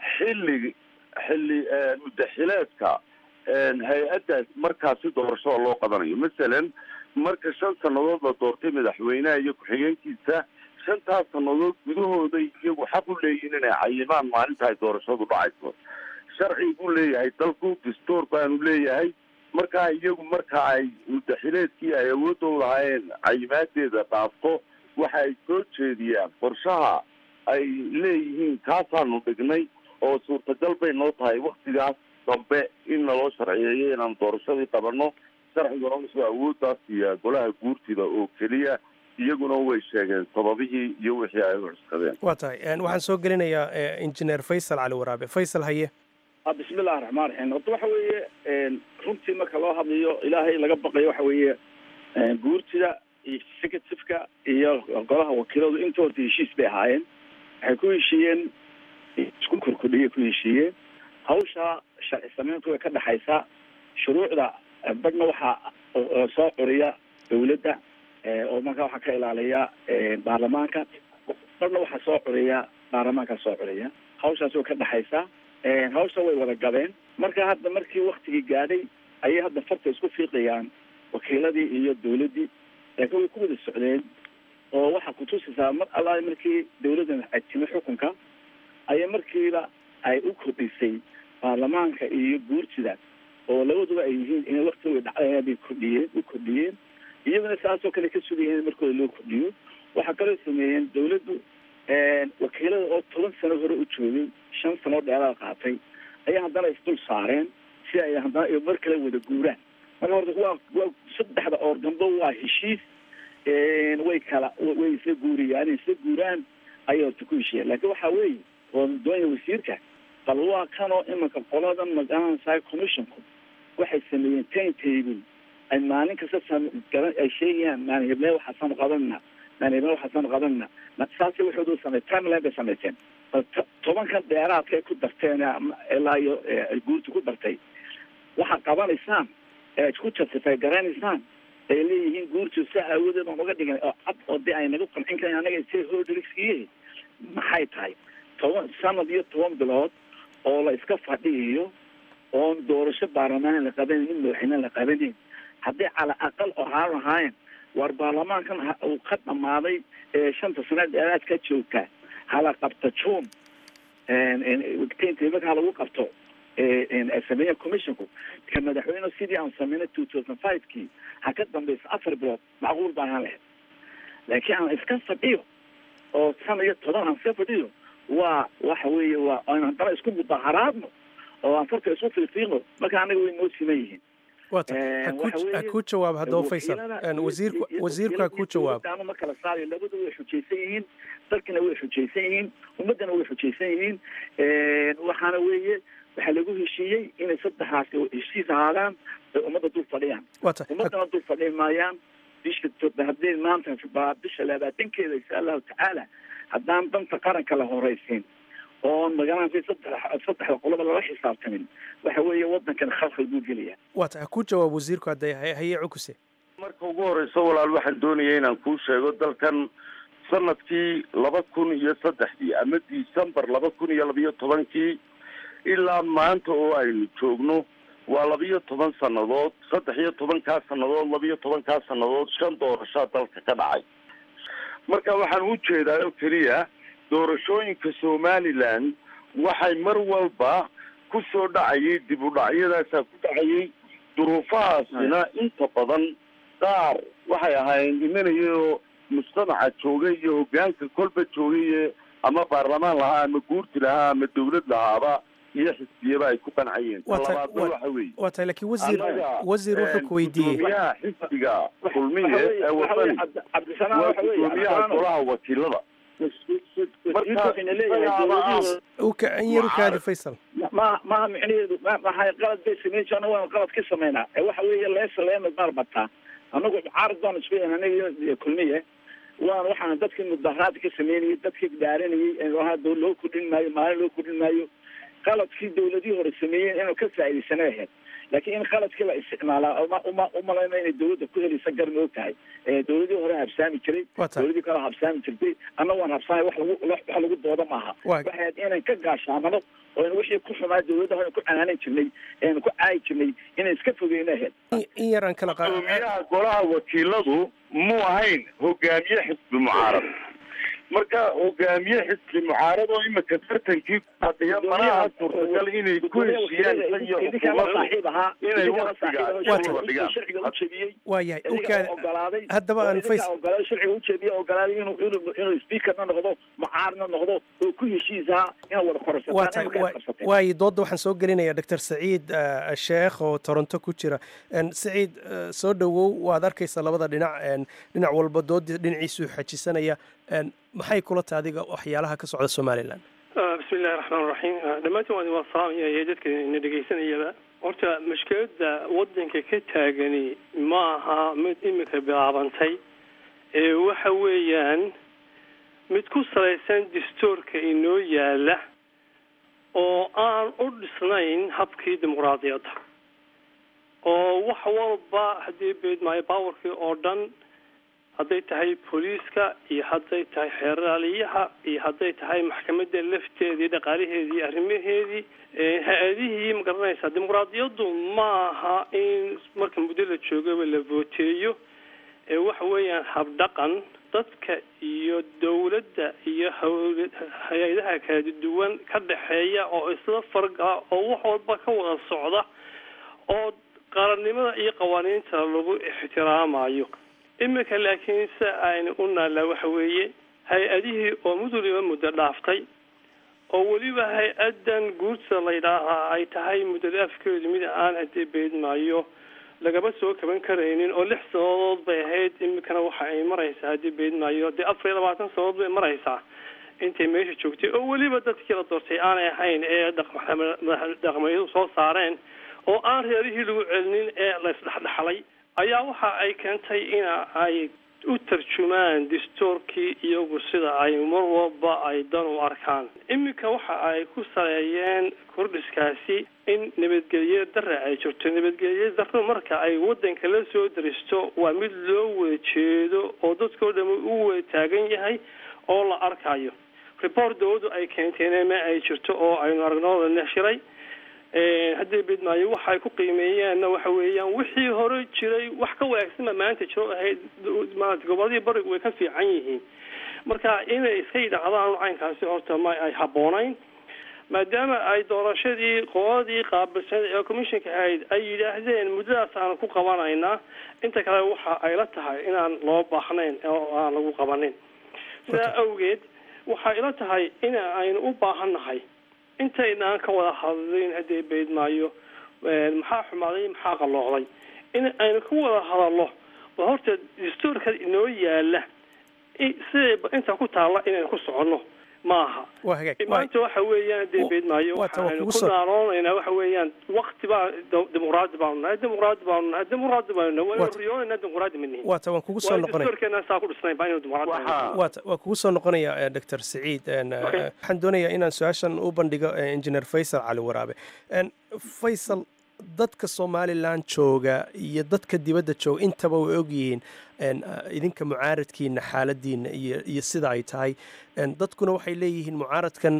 xilli xilli mudaxileedka hay-addaas markaasi doorashada loo qabanayo masalan marka shan sannadood la doortay madaxweynaha iyo ku-xigeenkiisa shantaas sannadood gudahooday iyagu xaq u leeyihin inay cayimaan maalinta ay doorashadu dhacayso sharci buu leeyahay dalku dastuur baanu leeyahay markaa iyagu marka ay mudaxileedkii ay awoodda u lahaayeen cayimaadeeda dhaafto waxa ay soo jeediyaan qorshaha ay leeyihiin kaasaanu dhignay oo suurtagal bay noo tahay waktigaas dambe in naloo sharciyeeyo inaan doorashadii qabanno sharciguna wuxuu awooddaas siiyaa golaha guurtida oo keliya iyaguna way sheegeen sababihii iyo wixii ay u cuskadeen waa tahay waxaan soo gelinayaa injineer faysal cali waraabe faysal haye bismillahi raxmaan raxiim horta waxa weeye runtii marka loo hadlayo ilaahay laga baqayo waxa weeye guurtida iyo executiveka iyo golaha wakiiladu inta horta heshiis bay ahaayeen waxay ku heshiiyeen isku korkodhiyay ku heshiiyeen hawsha sharci sameyntu way ka dhexaysaa shuruucda badhna waxaa soo curiya dawladda oo markaa waxaa ka ilaaliya baarlamaanka badhna waxaa soo curiya baarlamaanka soo curiya hawshaas way ka dhexaysaa hawsha way wada gabeen marka hadda markii waktigii gaadhay ayay hadda farta isku fiiqayaan wakiiladii iyo dawladdii laakiin way ku wada socdeen oo waxaa kutusaysaa mar allaale markii dawladdan ay timi xukunka ayay markiiba ay u kordhisay baarlamaanka iyo guurtida oo labaduba ay yihiin inay waktiga way dhacdayaan bay kordhiyeen u kordhiyeen iyaguna saasoo kale ka sugayeen in markooda loo kordhiyo waxaa kaloo sameeyeen dawladdu wakiilada oo toban sano hore u joogay shan sanoo dheeraad qaatay ayaa haddana isdul saareen si ay haddana mar kale wada guuraan marka horta waa waa saddexda oor dambe waa heshiis way kala way isla guuriyaan inay isla guuraan ayay horta ku heshiiyeen laakiin waxaa weeye oo doonaya wasiirka bal waa kanoo imanka qoladan magaranaysaa commissionku waxay sameeyeen time table ay maalin kasta garan ay sheegayaan maalin heblee waxaasaanu qabanna maalin heblee waxaasaanu qabanna saasi waxoodu samey timeline bay samayteen bal tobankan dheeraadka ay ku darteen ilaa iyo guurta ku dartay waxaad qabanaysaan ead ku justify garanaysaan ay leeyihiin guurtu si aawadeed aan uga dhigan oo cad oo de ay nagu qancin karan anaga si hodrigskiye maxay tahay toban sanad iyo toban bilood oo la iska fadhiyayo oon doorasho baarlamaan la qabanin mid madaxweyne la qabanin haddii cala aqal ohaan lahaayeen war baarlamaankan ha- uu ka dhamaaday ee shanta sanaad dheeraad ka joogta hala qabto june wigtaynta imanka ha lagu qabto sameeya commissionku ka madaxweyne sidii aan sameynay two thousand five kii ha ka dambeysa afar bilood macquul baan ahaan lahayd laakiin aan iska fadhiyo oo sana iyo toban aan iska fadhiyo waa waxa weeye waa aan haddana isku mudaharaadno oo aan farka isku fiifiiqno marka anaga way noo siman yihiin waata ha ku- ha kuu jawaab haddaba faysal Een, wasiirku wasiirku ha kuu jawaab anu ma kala saarayo labadu way xujaysan yihiin dalkina way xujaysan yihiin ummaddana way xujaysan yihiin waxaana weeye waxaa lagu heshiiyey inay saddexaasi heshiis ahaadaan ay ummadda dul fadhiyaan waata ummaddana dul fadhiyi maayaan bisha to- haddii maanta baa bisha labaatankeeda insha allahu tacaala haddaan danta qaranka la horeysiin oon magaranaysa saddex saddexda qoloba lala xisaabtamin waxa weeye waddankan khalkhal buu gelaya waata ha kuu jawaab wasiirku hadday hay- haye cukuse marka ugu horeyso walaal waxaan doonaya inaan kuu sheego dalkan sanadkii laba kun iyo saddexdii ama december laba kun iyo labiyo tobankii ilaa maanta oo aynu joogno waa labiyo toban sannadood saddex iyo tobankaa sannadood labiyo tobankaa sannadood shan doorashaa dalka ka dhacay marka waxaan u jeedaa oo keliya doorashooyinka somaliland waxay mar walba ku soo dhacayay dib u dhacyadaasaa ku dhacayay duruufahaasina inta badan qaar waxay ahaayeen imanayoo mujtamaca joogay iyo hogaanka kolba joogay ama baarlamaan lahaa ama guurti lahaa ama dawlad lahaaba iyo xisbiyaba ay ku qancayeen Waa tahay- talabaadna waa- waxa weeye waa tahay laakiin wasiir Annaga, wasiir wuxuu een, ku weydiiyey gudoomiyaha xisbiga kulmiye waxa weeye- ee waxa weeye wadani Cabdi- cabdisalaam waa waxa weeye gudoomiyaha cabdisalaam golaha wakiilada wasiirku waxayna leeyahay dowladihii u ka in yar u kaadi faysal ma maha micnaheedu ma- maxay qalad bay sameyn jiraan waan qalad ka sameynaa ee waxa weeye leesa leemad baar bataa anagu caarad baan isku yahay aniga iyo kulmiye waan waxaan dadkii mudaharaad ka sameynayay dadkii dhaaranayay ee lahaa doo loo kordhin maayo maalin loo kordhin maayo qaladkii dowladihii hore sameeyeen inuu ka faa'iidaysana ahayd laakiin in qaladkii la isticmaalaa uma uma umalayna inay dowladda ku helaysa gar moog tahay ee dowladihii hore habsaami jiray Waa tahay. dowladii kale habsaami jirtay anna waan habsaamay wax lagu wax lagu dooda maaha Waa- waxay ahayd inaan ka gaashaamano oo in wixii ku xumaa dowladda hore ku canaanan jirnay eanu ku caayi jirnay inaan iska fogeyno ahayd In- in yar aan kala qaad gudoomiyaha golaha wakiiladu muu ahayn hogaamiye xisbi mucaarad marka hogaamiye xisbi mucaarad oo imika tartankii fadhiya manaha suurtagal inay ku heshiiyaan tan iyo idinkaa la xukuumaddu saaxiib ahaa inay idinkaa la waqtiga saaxiib ahaa, shuruuda dhigaan. sharciga u jebiyey waa yahay u idinkaa kaadi ogolaaday haddaba aan idinkaa fays ogolaaday sharciga u jebiye ogolaaday inuu inuu inuu speakerna noqdo mucaarna noqdo oo ku heshiisaha inaad wada waa korsataan tahay imika waa- aad qabsateen waayo doodda waxaan soo gelinayaa doctor saciid eh, sheekh oo toronto ku jira En, saciid eh, soo dhowow waad arkaysa labada dhinac en, dhinac walba doodii dhinaciisuu xajisanaya En, maxay kula tahay adiga waxyaalaha ka socda somalilan bismi illahi raxmaan raxiim dhammaantiin waan waa salaamaya iyo dadka na dhegaysanayaba horta mushkiladda waddanka ka taagani ma aha mid imika bilaabantay ee waxa weeyaan mid ku salaysan dastuurka inoo yaala oo aan u dhisnayn habkii dimuqraadiyadda oo wax walba haddii beedmaayo baawarkii oo dhan hadday tahay booliiska iyo hadday tahay xeeraaliyaha iyo hadday tahay maxkamadda lafteedii dhaqaalaheedii iyo arrimaheedii ee hay-adihii ma garanaysaa dimuqraadiyaddu ma aha in marka muddo la joogaba la vooteeyo ee waxa weeyaan habdhaqan dadka iyo dowladda iyo hawl- hay-adaha kala duwan ka dhexeeya oo isla fargala oo wax walba ka wada socda oo qarannimada iyo qawaaniinta lagu ixtiraamayo iminka laakiin se aynu u naallaa waxa weeye hay-adihii oo mid waliba muddo dhaaftay oo weliba hay-addan guurta la yidhaahaa ay tahay muddada afkeedu mid aan haddii beedmaayo lagaba soo kaban karaynin oo lix sannadood bay ahayd iminkana waxa ay maraysaa haddii beedmaayo dee afar iyo labaatan sannadood bay maraysaa intay meesha joogtay oo weliba dadkii la doortay aanay ahayn ee dhaqmadu soo saareen oo aan reerihii lagu celinin ee la isdhexdhexlay ayaa waxa ay keentay ina ay u tarjumaan dastuurkii iyagu sida ay mar walba ay dan u arkaan iminka waxa ay ku saleeyeen kordhiskaasi in nabadgelyo dare ay jirto nabadgelyo daro marka ay wadanka la soo daristo waa mid loo wada jeedo oo dadkao dham u wada taagan yahay oo la arkayo report dawladdu ay keenteen ma ay jirto oo aynu aragnooda neshiray haddii bidmaayo waxay ku qiimeeyeenna waxa weeyaan wixii hore jiray wax ka wanaagsanba maanta jiro ahayd maarata goboladii barigu way ka fiican yihiin marka inay iska yidhaahdaan caynkaasi horta ma ay habboonayn maadaama ay doorashadii qoladii qaabilsan ee commissionka ahayd ay yidhaahdeen muddadaas aan ku qabanaynaa inta kale waxa ay la tahay inaan loo baahnayn oo aan lagu qabanin sidaa awgeed waxay ila tahay in aynu u baahannahay intaynaan ka wada hadlin haddii beydmaayo maxaa xumaaday maxaa qalloocday in aynu ka wada hadalno oo horta dastuurka inoo yaala siday inta ku taalla inaynu ku soconno maaha waa hagaag maanta waxa weeyaan dee beedmaayo waxaaynu ku naanoonaynaa waxa weeyaan wakti baa dimuqraadi baanu nahay dimuqraadi baanu nahay dimuqraadi baanu nahay waynu riyoonaynaa dimuqraadi ma nihin waata waan kugu soo noqonaya dastuurkeena saa ku dhisnayn baa inuu dimuqraadi nahay waata waan kugu soo noqonaya doctor saciid waxaan doonayaa inaan su-aashan u bandhigo engineer faysal cali waraabe faysal dadka somalilan jooga iyo dadka dibadda jooga intaba way ogyihiin idinka mucaaradkiina xaaladiina iyo iyo sida ay tahay dadkuna waxay leeyihiin mucaaradkan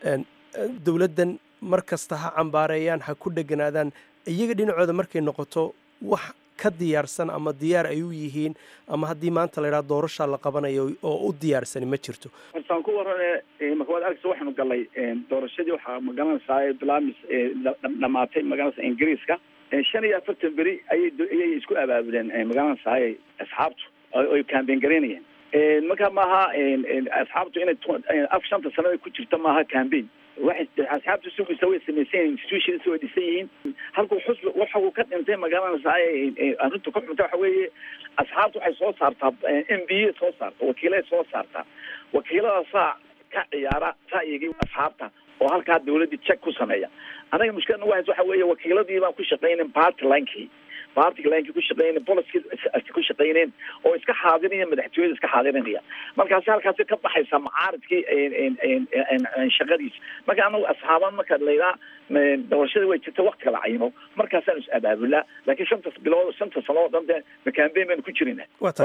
dowladdan mar kasta ha cambaareeyaan ha ku dheganaadaan iyaga dhinacooda markay noqoto wax ka diyaarsan ama diyaar ay u yihiin ama haddii maanta la yidhaha doorashaa la qabanayo oo u diyaarsani ma jirto hortaan ku warane marka waad argaysa waxaanu galnay doorashadii waxaa magaranaysaa bilaamis dhamaatay magaranaysa ingiriiska shan iyo afartan beri ayay ayay isku abaabuleen magaranaysaa asxaabtu oy campaign garaynayeen marka maaha asxaabtu inay af shanta sanada ku jirta maaha campaign waxay asxaabtu sugaysa way samaysan institutions way dhisan yihiin halkuu xusbi waxa uu ka dhintay magaranaysaa arrintu ka xunta waxa weeye asxaabtu waxay soo saartaa m b a soo saarta wakiilay soo saartaa wakiiladaasaa ka ciyaara ra'yigii asxaabta oo halkaa dawladdii check ku sameeya anaga mushkilad nagu haysa waxa weeye wakiiladii baan ku shaqaynin party linkii party linkii ku shaqaynay policy ku shaqayneen oo iska xaadiraya madaxtooyada iska xaadirinaya markaasi halkaasi ka baxaysa macaaridkii shaqadiisa marka anagu asxaaban marka layidhaha doorashada way jirta wakti kala cayimo markaasaan is abaabulaa laakiin shanta bilood shanta sano oo dhan de campaign baynu ku jirina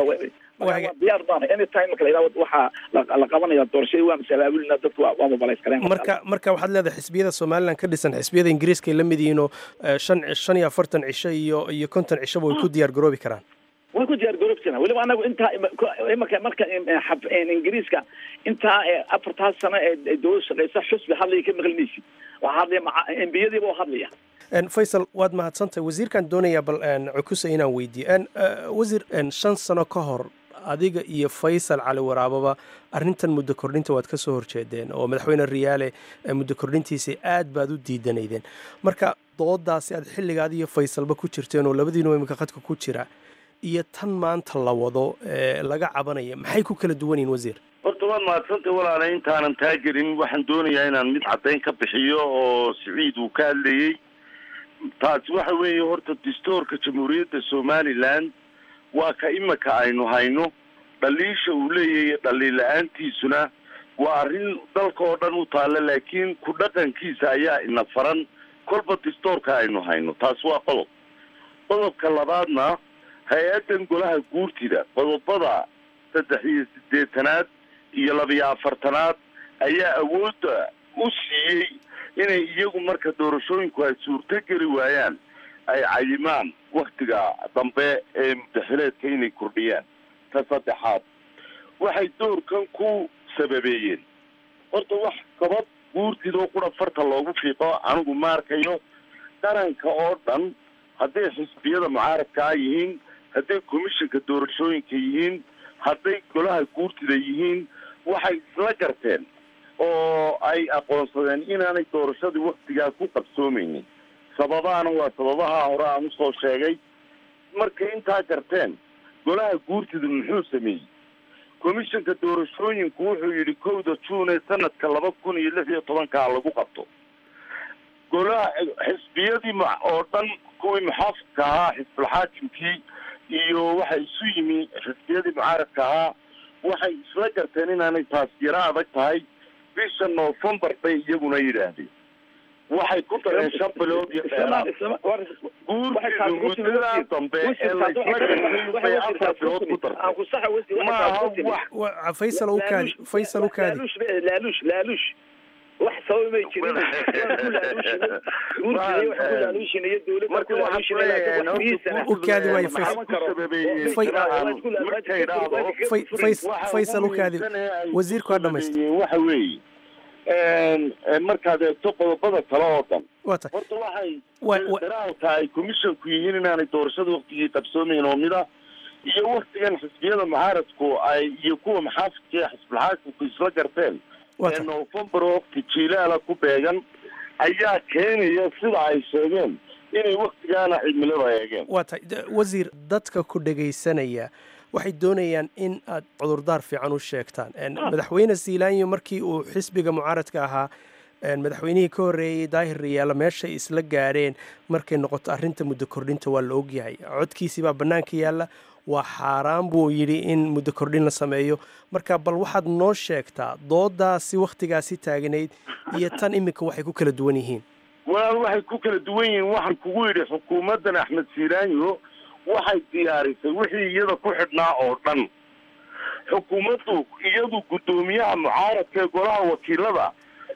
diyaar baana anytime marka layidhaha waxaa la qabanaya doorashadii waan is abaabulina dadku waa mobilize kareen marka marka waxaad leedahay xisbiyada somaliland ka dhisan xisbiyada ingiriiska ay la mid yihiin oo shan shan iyo afartan cisho iyo iyo konton cishaba way ku diyaar garoobi karaan way ku diyaar garoobi karaan weliba anagu intaa marka marka ingiriiska intaa afartaas sano ee dowlad shaqeysa xusbi hadlaya ka maqlinaysid waxaa hadlaya embiyadiiba oo hadlaya faysal waad mahadsantahay wasiirkaan doonayaa bal cukusa inaan weydiiyo wasiir shan sano ka hor adiga iyo faysal cali waraababa arrintan muddo kordhinta waad ka soo horjeedeen oo madaxweyne riyaale muddo kordhintiisa aad baad u diidanaydeen marka doodaasi aad xilligaad iyo faysalba ku jirteen oo labadiinuba imika qadka ku jira iyo tan maanta la wado ee laga cabanaya maxay ku kala duwan yihin wasiir horta waad mahadsantay walaala intaanan taagelin waxaan doonayaa inaan mid caddayn ka bixiyo oo siciid uu ka hadlayey taasi waxa weeye horta dastuurka jamhuuriyadda somaliland waa ka imika aynu hayno dhaliisha uu leeyahay dhaliil la-aantiisuna waa arrin dalka oo dhan u taalla laakiin ku dhaqankiisa ayaa ina faran kolba dastuurka aynu hayno taasi waa qodob qodobka labaadna hay-addan golaha guurtida qodobada saddex iyo siddeetanaad iyo labiyo afartanaad ayaa awoodda u siiyey inay iyagu marka doorashooyinku ay suurto geli waayaan ay cayimaan waktiga dambe ee mudaxileedka inay kordhiyaan ka saddexaad waxay doorkan ku sababeeyeen horta wax gabad guurtidoo qura farta loogu fiiqo anigu ma arkayo qaranka oo dhan hadday xisbiyada mucaaradkaa yihiin hadday commissionka doorashooyinka yihiin hadday golaha guurtida yihiin waxay isla garteen oo ay aqoonsadeen inaanay doorashadii waktigaa ku qabsoomeynin sababaana waa sababaha hore aan usoo sheegay markay intaa garteen golaha guurtida muxuu sameeyey commissionka doorashooyinku wuxuu yidhi kowda juun ee sanadka laba kun iyo lix iyo tobankaa lagu qabto golaha xisbiyadii oo dhan kuwii muxaafidka ahaa xisbulxaakimkii iyo waxay isu yimi xisbiyadii mucaaradka ahaa waxay isla garteen inaanay taas yaro adag tahay bisha novembar bay iyaguna yidhaahdeen waxay ku dareen shan bilood iyo dheeraad guurtidu muddadaa dambe ee la isla gartay bay afar bilood ku dartay maaha wax Wa- faysal u kaadi faysal u kaadi laaluush be- laaluush laaluush wax sabab may jirin waan ku laaluushinay guurtiday wax ku laaluushinaya dowladda ku laaluushinay laakiin wax miisana u kaadi waayo maxaa faysal ku sababeeyey Fay- jiraan markay idhaahdo Fay- Fays- faysal u kaadi wasiirku ha dhamaysta waxa weeye markaad eegto qodobada kale oo dhan waa tahay horta waxay Wa- wa- daraalka ay commissionku yihiin inaanay doorashada waktigii qabsoomayn oo mida iyo waktigan xisbiyada mucaaradku ay iyo kuwa maxaafidka ee xisbulxaakimku isla garteen Waa ee tahay. november oo waqti jiilaala ku beegan ayaa keenaya sida ay sheegeen inay waktigaana cimilada eegeen waa tahay D- wasiir dadka ku dhegaysanaya waxay doonayaan in aad cudurdaar fiican u sheegtaan En, madaxweyne siilaanyo markii uu xisbiga mucaaradka ahaa en, madaxweynihii ka horreeyey daahir riyaala meeshay isla gaadheen markay noqoto arrinta muddo kordhinta waa la ogyahay codkiisii baa bannaanka yaalla waa xaaraan buu yidhi in muddo kordhin la sameeyo marka bal waxaad noo sheegtaa doodaasi wakhtigaasi taagnayd iyo tan iminka waxay ku kala duwan yihiin walaal waxay ku kala duwan yihiin waxaan kugu yidhi xukuumaddan axmed siiraanyo waxay diyaarisay wixii iyada ku xidhnaa oo dhan xukuumaddu iyadu guddoomiyaha mucaaradka ee golaha wakiilada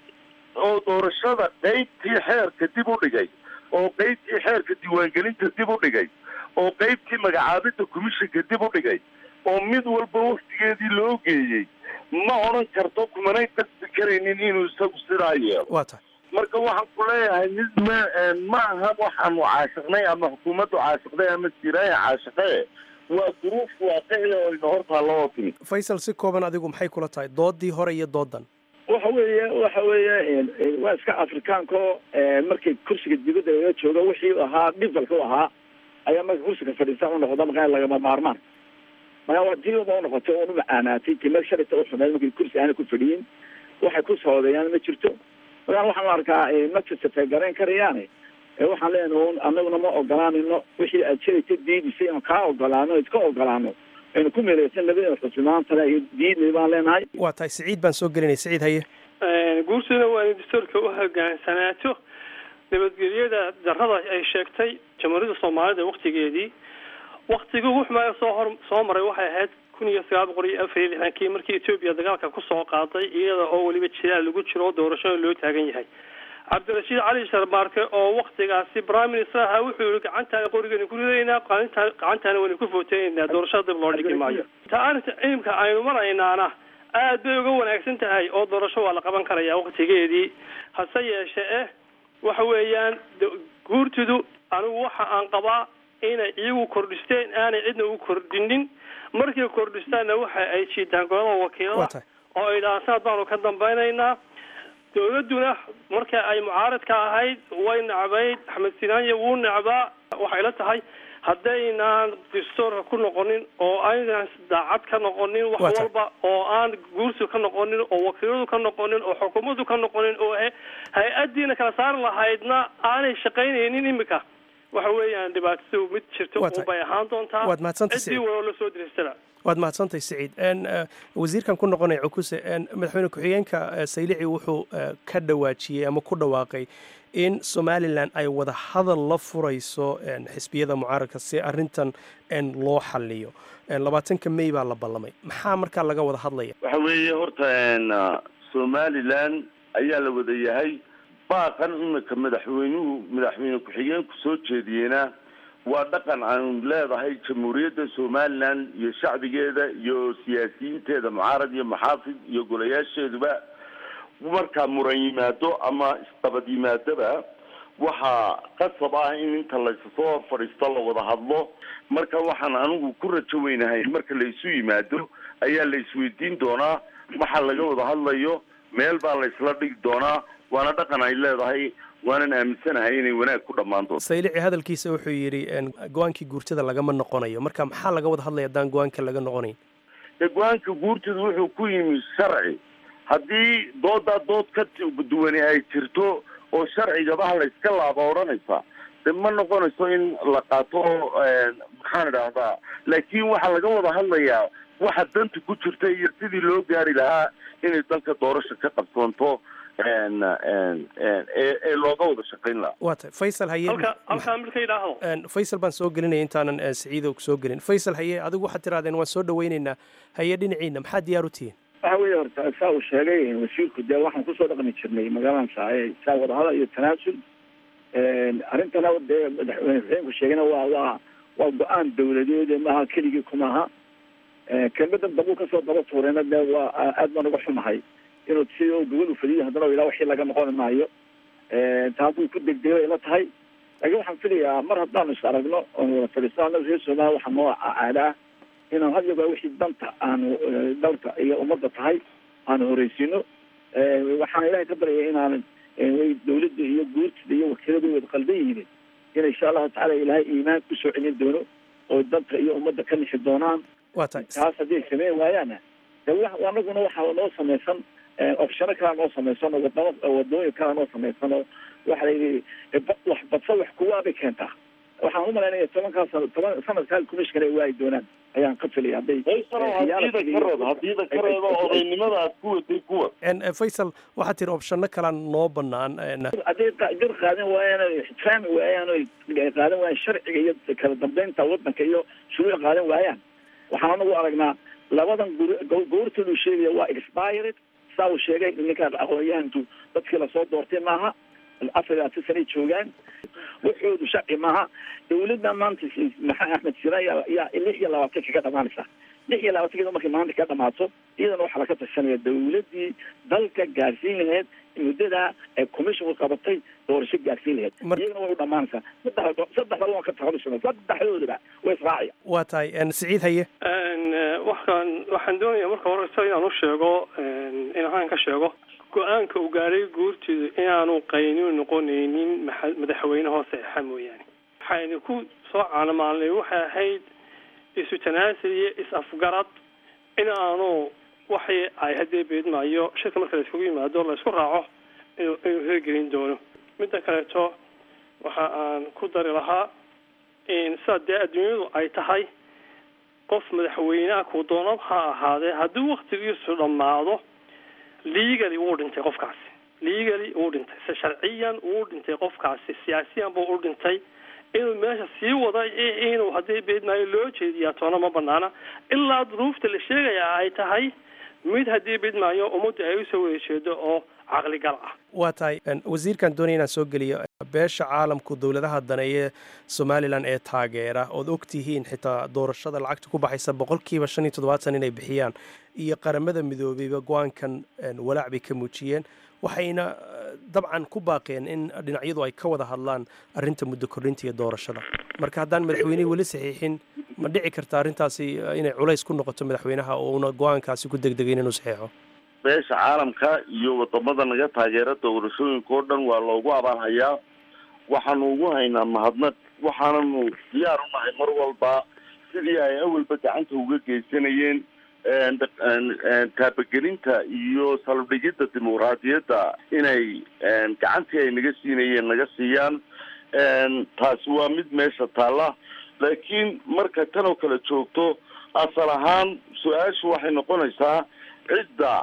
oo doorashada qeybtii xeerka dib u dhigay oo qeybtii xeerka diiwaangelinta dib u dhigay oo qeybtii magacaabidda commissionka dib u dhigay oo mid walba waktigeedii loo geeyey ma odhan karto kumanay qasbi karaynin inuu isagu sidaa yeelo waa tahay marka waxaan ku leeyahay mid ma ma aha waxaanu caashiqnay ama xukuumaddu caashiqday ama siraaya caashiqee waa duruuf waaqiciya oo ina hortaalla oo timid faysal si kooban adigu maxay kula tahay doodii hore iyo doodan waxa weeye waxa weeye waa iska afrikaanko markay kursiga dibadda laga joogo wixii ahaa dhifalka u ahaa ayaa marka kursiga fadhiistaan unoqda markaa lagama maarmaan markaa waa tii uma unoqotay oon u macaanaatay timir shalita u xumeed markay kursi aana ku fadhiyin waxay ku soodeeyaan ma jirto markaa waxaan u arkaa ma kasafay garayn karayaane waxaan leenahay anaguna ma ogolaanino wixii aad shalayta diidisay inaan kaa ogolaano iska ogolaano aynu ku meeleysan labada xusmaantale iyo diidnay baan leenahay waa tahay siciid baan soo gelinay siciid haye guurtuna waa in dastuurka u hogaansanaato nabadgelyada darrada ay sheegtay jamhuuriyadda soomaalida waktigeedii waktigii wuxmaa soo hor soo maray waxay ahayd kun iyo sagaal boqol iyo afar iyo lixdankii markii etoobiya dagaalka kusoo qaaday iyada oo weliba jilaal lagu jiro oo doorashada loo taagan yahay cabdirashiid cali sharmaarke oo waktigaasi prime minister ahaa wuxuu yihi gacantaana qorigeena ku ridaynaa qalinta gacantaana waynu ku footeynaa doorashada dib loo dhigi maayo ta arrinta cilimka aynu maraynaana aad bay uga wanaagsan tahay oo doorasho waa la qaban karayaa waktigeedii hase yeeshe eh waxa weeyaan guurtidu anigu waxa aan qabaa inay iyagu kordhisteen aanay cidna u kordhinin markay kordhistaanna waxa ay jiitaan golada wakiilada oo ay dhahaan sanad baanu ka dambaynaynaa dawladduna marka ay mucaaradka ahayd way necbayd axmed sinaanya wuu necbaa waxay la tahay haddaynaan dastuurka ku noqonin oo aynaan daacad ka noqonin wax walba oo aan guursi ka noqonin oo wakiiladu ka noqonin oo xukuumaddu ka noqonin oo hay-addiina kala saari lahaydna aanay shaqaynaynin imika waxa weeyaan dhibaatadu mid jirto unbay ahaan doontaa waad mahadsantay ciddii waloo la soo diriistana waad mahadsantahay siciid wasiirkan ku noqonaya cukuse madaxweyne ku-xigeenka saylici wuxuu ka dhawaajiyey ama ku dhawaaqay in somalilan ay wada hadal la furayso xisbiyada mucaaradka si arintan loo xaliyo labaatanka may baa la ballamay maxaa markaa laga wada hadlaya waxa weeye horta somalilan ayaa la wada yahay baaqan imika madaxweynuhu madaxweyne ku-xigeenku soo jeediyeyna waa dhaqan aanu leedahay jamhuuriyadda somalilan iyo shacbigeeda iyo siyaasiyiinteeda mucaarad iyo maxaafid iyo golayaasheeduba markaa muran yimaado ama isdabad yimaadoba waxaa qasab ah in inta laysasoo hor fadhiisto la wada hadlo marka waxaan anigu ku rajo weynahay marka la isu yimaado ayaa la isweydiin doonaa waxa laga wada hadlayo meel baa la isla dhigi doonaa waana dhaqan ay leedahay waanan aaminsanahay inay wanaag ku dhammaan doonto saylici hadalkiisa wuxuu yidhi go-aankii guurtada lagama noqonayo marka maxaa laga wada hadlaya haddaan go-aanka laga noqonayn go-aanka guurtada wuxuu ku yimi sharci haddii doodaa dood ka duwani ay jirto oo sharcigabaha la iska laaba odhanaysa de ma noqonayso in la qaato maxaan idhaahdaa laakiin waxaa laga wada hadlayaa waxa danta ku jirta iyo sidii loo gaari lahaa inay dalka doorasha ka qabsoonto ee ee looga wada shaqayn lahaa waa tahay faysal haye halka halkaa marka yidhaahdo Een, faysal baan soo gelinaya intaanan eh, siciidow soo gelin faysal haye adigu waxaad tirahdeen waan soo dhawaynaynaa haye dhinaciina maxaa diyaar u tihiin waxa weeye horta saa uu sheegay wasiirku dee waxaan kusoo dhaqmi jirnay magaaladan saaye saa wadahadal iyo tanaasul arrintana dee madaxweyne xuseenku sheegayna waa waa waa go-aan dawladeed maaha keligii kumaha kelmadan dambu kasoo daba tuurayna dee waa aad baan uga xumahay inuu si oo gobol u fadiyay haddana ilaa wixii laga noqon maayo taas way ku degdegay ila tahay laakiin waxaan filayaa mar haddaanu is aragno oon wada fadhiisano reer soomaaliya waxaa noo caadaa inaan had iyo goor wixii danta aanu eh, dalka iyo ummadda tahay aanu horeysiino waxaan ilaahay ka baryaya inaan eh, way dawladda iyo guurtida iyo wakiiladu wada qaldan yihiin in insha allahu tacaala ilaahay iimaan kusoo celin doono oo dalka iyo ummadda ka nixi doonaan waa tahay taas hadday sameyn waayaana de wa anaguna waxaa noo samaysan opshano kalaa noo samaysan oo wadamo wadooyin kalaa noo samaysan oo waxa la yidhi eh, ba- wax badsa wax kuwaabay keentaa waxaan u malaynaya tobankaas sano toban sanadkaa commissioner ay waayi doonaan ayaan ka filaya hadday hadiida ka reeb hadiida ka reebo odaynimada aad ku waday kuwa Een, eh, faysal waxaad tiri opshano kalaan noo bannaan een, hadday qa- jir qaadan waayaan oo ixtiraami waayaan oo qaadan waayaan sharciga iyo kala dambeynta wadanka iyo shuruuc qaadan waayaan waxaan anagu aragnaa labadan gur- go- goortoodu sheegaya waa expired saa uu sheegay ninkaan aqoon-yahanku dadkii lasoo doortay maaha afar iyo labaatan sanay joogaan waxoodu sharci maaha dawladda maanta si- maxaa axmed sina yaa yaa lix iyo labaatan kaga dhamaanaysa lix iyo labaatankeeda markay maanta ka dhamaato iyadana waxaa laga tashanaya dawladdii dalka gaarsiin lahayd muddadaa ee commissionku qabatay doorasho gaarsiin lahayd iyagana way u dhamaanaysaa saddex saddexda waan ka takhalusana saddexdoodaba way israacaya waa tahay een, siciid haye Een, eh, waxaan waxaan doonayaa marka hore isaga inaan u sheego een, in aan ka sheego go-aanka uu gaadhay guurtidu inaanu qayni noqonaynin maxa- madaxweyne hoose exa mooyaane waxaynu ku soo caanamaalnay waxay ahayd isu tanaasul iyo is-afgarad in aanu waxay ay haddee beedmaayo shirka marka la iskugu yimaado la isku raaco inuu inuu hirgelin doono midda kaleeto waxa aan ku dari lahaa in sidaa dee adduunyadu ay tahay qof madaxweynaha kuu doonab ha ahaadee haddii waktigiisu dhammaado legally wuu dhintay qofkaasi legally wuu dhintay se sharciyan wuu dhintay qofkaasi siyaasiyan buu u dhintay inuu meesha sii wada i- inuu haddii beedmaayo loo jeediyaa toona ma banaana ilaa duruufta la sheegaya ay tahay mid haddii beedmaayo ummadda ay usoo wada jeedo oo caqligal ah waa tahay een, wasiirkan doonaya inaan soo geliyo beesha caalamku dowladaha daneeye somalilan ee taageera ood og tihiin xitaa doorashada lacagta ku baxaysa boqolkiiba shan iyo toddobaatan inay bixiyaan iyo qaramada midoobeyba go-aankan een, walaac bay ka muujiyeen waxayna eh, dabcan ku baaqeen in dhinacyadu ay ka wada hadlaan arrinta muddo kordhinta iyo doorashada marka haddaan madaxweynihii weli saxiixin ma dhici karta arrintaasi eh, inay culays ku noqoto madaxweynaha oo una go-aankaasi ku degdegayn inuu saxiixo beesha caalamka iyo wadamada naga taageera doorashooyinka oo dhan waa loogu abaalhayaa waxaanu ugu haynaa mahadnaq waxaananu diyaar u nahay mar walba sidii ay awalba gacanta uga geysanayeen een, een, een, taabagelinta iyo salbdhigidda dimuqraadiyadda inay een, gacantii ay naga siinayeen naga siiyaan een, taasi waa mid meesha taalla laakiin marka tan oo kale joogto asal ahaan su-aashu waxay noqonaysaa cidda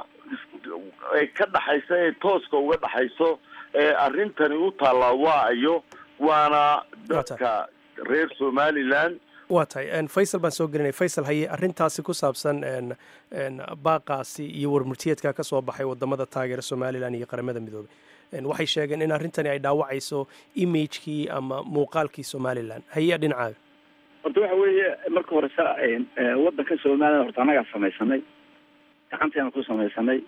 ay ka dhaxaysa ee tooska uga dhaxayso ee arrintani u taallaa waa iyo waana dadka reer somaliland waa tahay een, faysal baan soo gelinay faysal haye arrintaasi ku saabsan een, een, baaqaasi iyo warmurtiyeedka ka soo baxay wadamada taageera somalilan iyo qaramada midoobey Een, waxay sheegeen in arrintani ay dhaawacayso imagekii ama muuqaalkii somalilan haye dhinacaaga horta waxa weeye marka hore sa wadanka somaliland horta annagaa samaysanay gacanteena ku samaysanay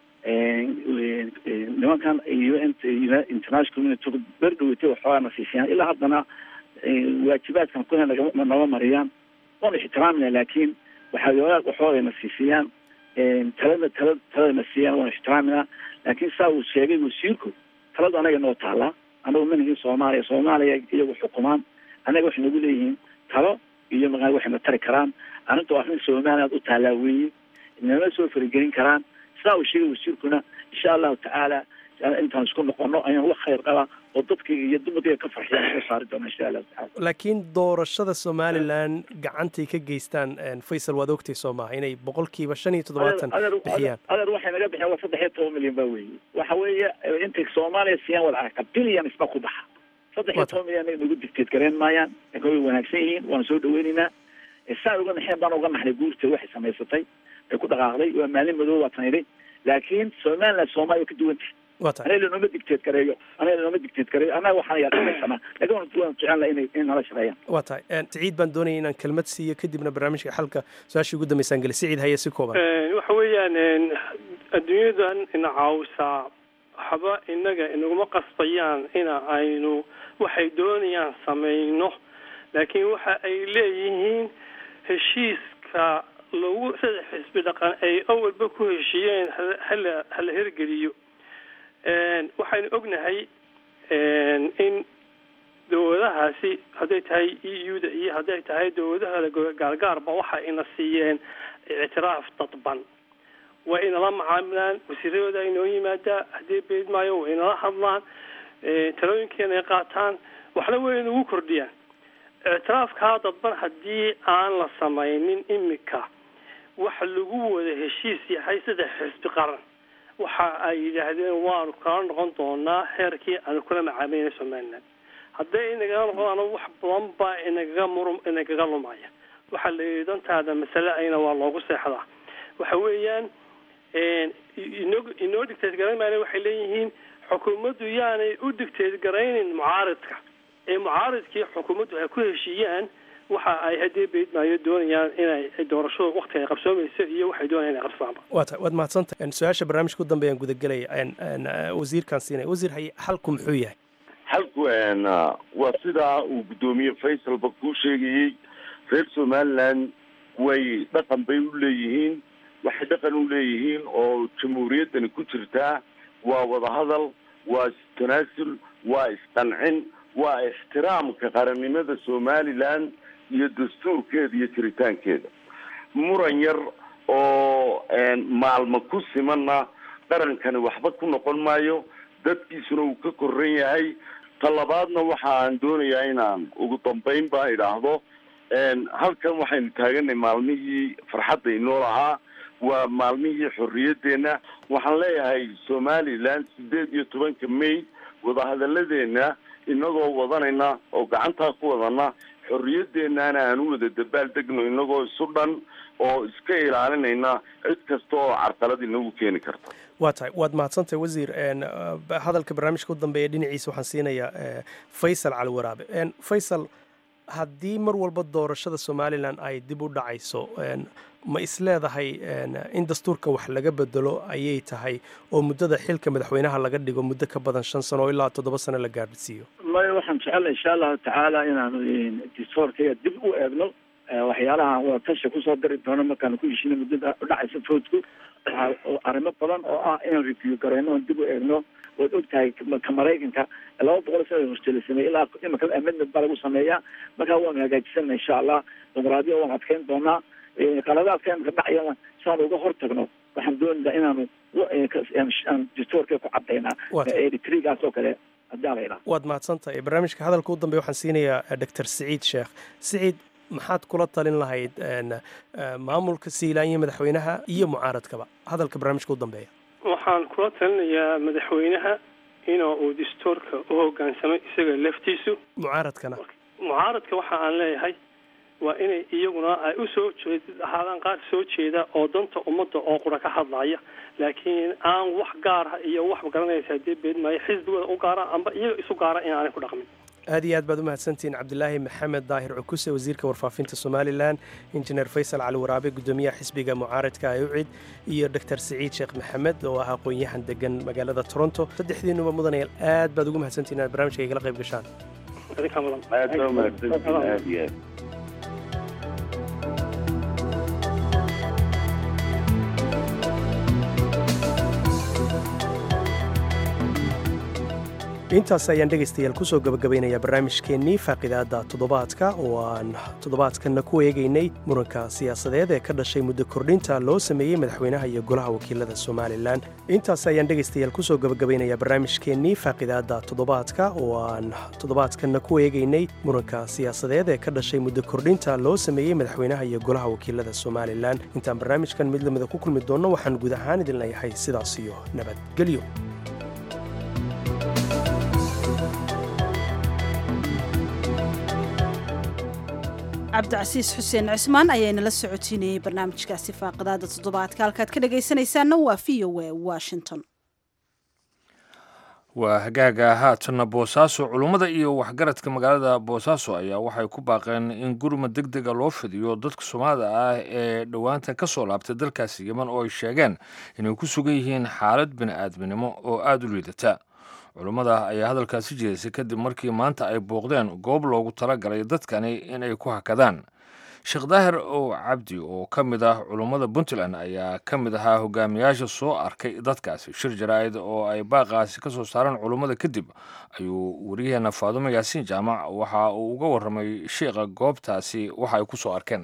nimankan un international community berdhaweytay waxoogaa na siisiyaan ilaa haddana waajibaadkan kuna naga- naga mariyaan waanu ixtiraamina laakiin waxaa waxoogaa na siisiyaan talada tala talada na siiyaan waanu ixtiraaminaa laakiin saa uu sheegay wasiirku taladu anaga noo taalaa anagu manihii soomaaliya soomaaliya iyagu xukumaan anaga waxay nagu leeyihiin talo iyo maaa waxayna tari karaan arrinta waa arrin somaliland u taalaa weeye inama soo faragelin karaan saa uu sheegay wasiirkuna insha allahu tacaala intaan isku noqono ayaan wax khayr qaba oo dadkayga iyo dumarkayga ka farxiyaan soo saari doona insha allahu tacaala laakiin doorashada somalilan gacantay ka geystaan faysal waad ogtay soo maaha inay boqolkiiba shan iyo toddobaatan bixiyaan adeer waxay naga bixiyaan waa saddex iyo toban milyan ba weeye waxa weeye intay soomaaliya siiyaan wada aragta billions ba ku baxa saddex iyo toban milyan nagu dictate gareyn maayaan laakiin way wanaagsan yihiin waana soo dhaweynaynaa saan uga naxeen baan uga naxnay guurta waxay samaysatay ay ku dhaqaaqday waa maalin madow waa tanidhay laakiin somaliland soomaaliya ka duwan tahay anaga lanooma dictate gareeyo anaga lanooma dictate gareeyo annaga waxaan yaa samaysanaa laakiin waan waan jecel laha inay in nala shaqeeyaan waa tahay siciid baan doonaya inaan kelmad siiyo kadibna barnaamijka xalka su-aashii ugu dambeysaan geli siciid haye si kooban waxa weeyaan adduunyadan ina caawisaa waxba inaga inaguma qasbayaan ina aynu waxay doonayaan samayno laakiin waxa ay leeyihiin heshiiska lagu saddex xisbi dhaqan ay awalba ku heshiiyeen hala hala hirgeliyo waxaynu ognahay in dowladahaasi hadday tahay e u da iyo hadday tahay dowladaha gaargaarba waxa ina siiyeen ictiraaf dadban waa inala macaamilaan wasiiradooda inoo yimaadaa haddii beed maayo waa inala hadlaan talooyinkeena ay qaataan waxna way inagu kordhiyaan ictiraafkaa dadban haddii aan la samaynin imika waxa lagu wada heshiis yahay saddex xisbi qaran waxa ay yidhaahdeen waanu kala noqon doonaa heerkii aanu kula macaamilayna somaliland hadday inagaga noqdaan wax badan baa inagaga murum inagaga lumaya waxaa la yidhi dantaada masale ayna waa loogu seexdaa waxa weeyaan inoo inoo dictate garayn maayna waxay leeyihiin xukuumaddu yaanay u dictate garaynin mucaaridka ee mucaaridkii xukuumaddu ay ku heshiiyaan waxa ay haddii beydmaayo doonayaan inay doorashadu wakti ay qabsoomayso iyo waxay doonayaan inay qabsaanba waa ta waad mahadsantahay su-aasha barnaamijka u dambeeyaan gudagelaya wasiirkaan siinaya wasiir haye xalku muxuu yahay xalku waa sidaa uu guddoomiye faysalba kuu sheegayey reer somaliland way dhaqan bay u leeyihiin waxay dhaqan u leeyihiin oo jamhuuriyaddani ku jirtaa waa wadahadal waa istanaasul waa isqancin waa ixtiraamka qarannimada somaliland iyo dastuurkeeda iyo jiritaankeeda muran yar oo maalmo ku simanna qarankani waxba ku noqon maayo dadkiisuna uu ka koran yahay talabaadna waxa aan doonayaa inaan ugu dambayn baa idhaahdo halkan waxaynu taaganay maalmihii farxadda inoo lahaa waa maalmihii xorriyadeenna waxaan leeyahay somaliland sideed iyo tobanka may wadahadalladeena inagoo wadanayna oo gacantaa ku wadana xorriyadeennaana aan u wada dabaal degno inagoo isu dhan oo iska ilaalinayna cid kasta oo carqalad inagu keeni karta waa tahay waad mahadsantahay wasiir hadalka barnaamijka u dambeeya dhinaciisa waxaan siinayaa faysal cali waraabe faysal haddii mar walba doorashada somalilan ay dib u dhacayso ma isleedahay in dastuurka wax laga bedelo ayay tahay oo muddada xilka madaxweynaha laga dhigo muddo ka badan shan sano oo ilaa toddoba sano la gaadhsiiyo maya waxaan jecelnay insha allahu tacaala inaanu dastuurkaya dib u eegno waxyaalaha wadatasha kusoo dari doono markaanu ku heshino muddada udhacaysa foodku arrimo badan oo ah inaan review garayno oon dib u eegno waad ogtahay ka maraykanka laba boqol sana hortela sameeyey ilaa imika amendment baa lagu sameeyaa markaa waanu hagaajisana insha allah dimuqraadiya waan adkeyn doonaa qaladaadka imika dhacayana saan uga hortagno waxaan doonaynaa inaanu aan dastuurka ku cadaynaa eritrigaas oo kale hadaa la idhaha waad mahadsantahay barnaamijka hadalka u dambeya waxaan siinayaa doctor siciid sheekh siciid maxaad kula talin lahayd maamulka siilaanya madaxweynaha iyo mucaaradkaba hadalka barnaamijka u dambeeya waxaan kula talinayaa madaxweynaha in uu dastuurka u hogaansamay isaga laftiisu mucaaradkana mucaaradka waxa aan leeyahay waa inay iyaguna ay u soo jeed ahaadaan qaar soo jeeda oo danta ummadda oo qura ka hadlaya laakiin aan wax gaara iyo wax garanaysa dee beedmaayo xisbigooda u gaara amba iyaga isu gaara in aanay ku dhaqmin aad iyo aad baad u mahadsantihiin cabdilaahi maxamed daahir cukuse wasiirka warfaafinta somalilan injineer faysal cali waraabe guddoomiyaha xisbiga mucaaradka ayucid iyo doctor siciid sheekh maxamed oo ah aqoon-yahan degan magaalada toronto saddexdiinuba mudanayaal aad baad ugu mahadsantihin inaad barnamijka igala qayb gashaan aad baa mahadsantihin aad iyo aad intaas ayaan dhegaystayaal kusoo gabagabaynayaa barnaamijkeennii faaqidaadda toddobaadka oo aan toddobaadkanna ku eegaynay muranka siyaasadeed ee ka dhashay muddo kordhinta loo sameeyey madaxweynaha iyo golaha wakiilada somalilan intaas ayaan dhegaystayaal kusoo gabagabaynayaa barnaamijkeennii faaqidaadda toddobaadka oo aan toddobaadkanna ku eegaynay muranka siyaasadeed ee ka dhashay muddo kordhinta loo sameeyey madaxweynaha iyo golaha wakiilada somalilan intaan barnaamijkan mid lamida ku kulmi doonno waxaan guud ahaan idin leeyahay sidaas iyo nabadgelyo cabdicasiis xuseen cismaan ayaa inala socotiinayey barnaamijkaasi faaqidaada toddobaadka halkaad ka dhagaysanaysaanna waa v o a washington waa hagaaga haatanna boosaaso culummada iyo waxgaradka magaalada boosaaso ayaa waxay ku baaqeen in gurmad deg dega loo fidiyo dadka soomaalida ah ee dhowaantan ka soo laabtay dalkaasi yeman oo ay sheegeen inay ku sugan yihiin xaalad bini'aadminimo oo aada u liidata culummada ayaa hadalkaasi jeedisay kadib markii maanta ay booqdeen goob loogu talagalay dadkani inay ku hakadaan sheekh daahir ow cabdi oo ka mid ah culummada puntland ayaa ka mid ahaa hogaamiyaasha soo arkay dadkaasi shir jaraa'id oo ay baaqaasi ka soo saareen culummada kadib ayuu wariyaheena faadumo yaasiin jaamac waxa uu uga warramay sheikha goobtaasi waxa ay ku soo arkeen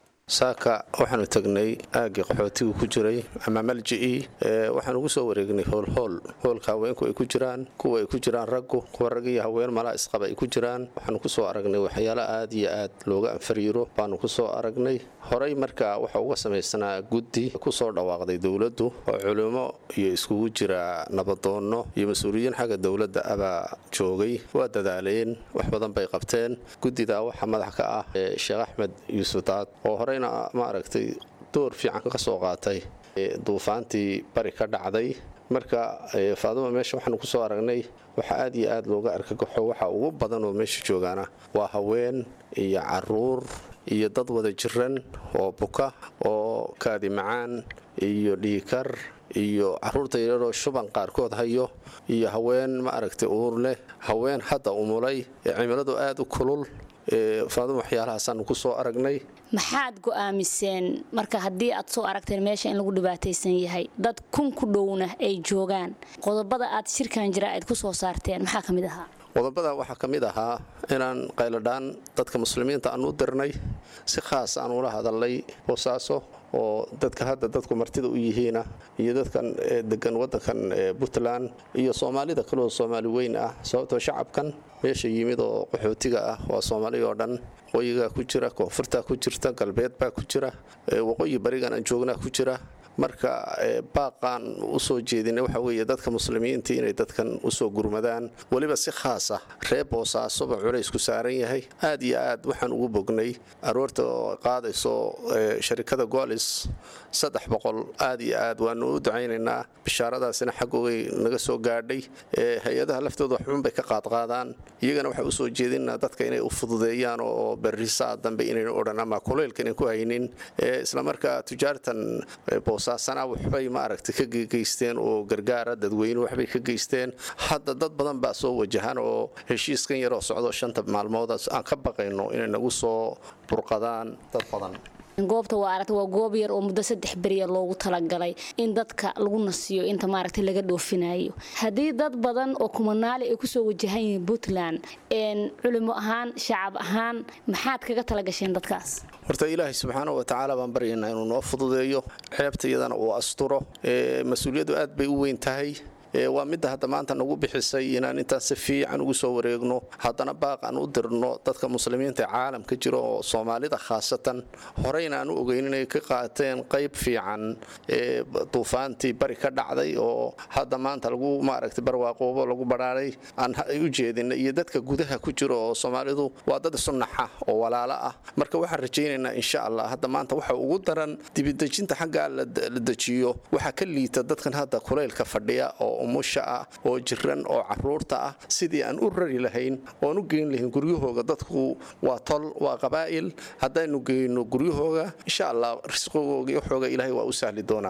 saaka waxaanu tagnay aaggii qaxootigu ku jiray ama malji'ii waxaan ugu soo wareegnay hoolhool hoolka haweenku ay ku jiraan kuwa ay ku jiraan raggu kuwa rag iyo haween malaa isqaba ay ku jiraan waxaanu ku soo aragnay waxyaalo aad iyo aad looga anfariiro baanu ku soo aragnay horey marka waxa uga samaysanaa guddi ku soo dhawaaqday dowladdu oo culimo iyo iskugu jira nabadoonno iyo mas-uuliyiin xagga dowladda abaa joogay waa dadaaleen wax badan bay qabteen guddidaa waxaa madax ka ah sheekh axmed yuusuf daad oo horey maaragtay door fiican ka soo qaatay duufaantii bari ka dhacday marka faaduma meesha waxaanu ku soo aragnay waxa aad iyo aad looga argagaxo waxa ugu badan oo meesha joogaana waa haween iyo caruur iyo dad wada jiran oo buka oo kaadi macaan iyo dhiikar iyo caruurta yararoo shuban qaarkood hayo iyo haween maaragtay uur leh haween hadda umulay ee cimiladu aad u kulul faaduma waxyaalahaasaan ku soo aragnay maxaad go'aamiseen marka haddii aad soo aragteen meesha in lagu dhibaataysan yahay dad kun ku dhowna ay joogaan qodobada aad shirkan jira aad ku soo saarteen maxaa ka mid ahaa qodobada waxaa ka mid ahaa inaan qayladhaan dadka muslimiinta aan u dirnay si khaas aan ula hadalnay boosaaso oo dadka hadda dadku martida u yihiina iyo dadkan degan wadankan puntland iyo soomaalida kaleo soomaali weyn ah sababtoo shacabkan meesha yimid oo qaxootiga ah waa soomaali oo dhan waqooyigaa ku jira koonfurtaa ku jirta galbeed baa ku jira waqooyi barigan aan joognaa ku jira marka baaqaan usoo jeedinay waxa weeye dadka muslimiinta inay dadkan usoo gurmadaan weliba si khaas ah reer boosaasoba culays ku saaran yahay aad iyo aad waxaan ugu bognay aroorta oo qaadayso sharikada golis saddex boqol aad iyo aad waanu u ducaynaynaa bishaaradaasina xaggogay naga soo gaadhay hay-adaha laftooda waxbun bay ka qaadqaadaan iyagana waxaa usoo jeedinaa dadka inay u fududeeyaan oo berrisaa dambe inayna odhan ama kuleylka inan ku haynin islamarkaa tujaartan boosaasana waxbay maaragtay ka geysteen oo gargaara dadweyne waxbay ka geysteen hadda dad badan baa soo wajahan oo heshiiskan yaroo socdo shanta maalmood aan ka baqayno inay nagu soo burqadaan dad badan goobta waa aragta waa goob yar oo muddo saddex beriya loogu talagalay in dadka lagu nasiyo inta maaragtay laga dhoofinayo haddii dad badan oo kumanaali ay kusoo wajahan yihiin puntland culimo ahaan shacab ahaan maxaad kaga talagasheen dadkaas horta ilaahay subxaana wa tacaala baan baryaynaa inuu noo fududeeyo ceebta iyadana uu asturo mas-uuliyaddu aad bay u weyn tahay waa midda hadda maanta nagu bixisay inaan intaan si fiican ugu soo wareegno haddana baaq aan u dirno dadka muslimiinta ee caalamka jira oo soomaalida khaasatan horeyna aan u ogeyn inay ka qaateen qayb fiican ee duufaantii bari ka dhacday oo hadda maanta lagu maaragtay barwaaqoobo lagu badhaaray aan u jeedina iyo dadka gudaha ku jira oo soomaalidu waa dad isu naxa oo walaalo ah marka waxaan rajaynaynaa insha allah hadda maanta waxa ugu daran dibidejinta xaggaa la dejiyo waxaa ka liita dadkan hadda kulaylka fadhiya oo umusha ah oo jiran oo caruurta ah sidii aan u rari lahayn oon u geyn lahayn guryahooga dadku waa tol waa qabaa'il haddaynu geyno guryahooga insha allah risqigooga iyo xooga ilaahay waa u sahli doonaa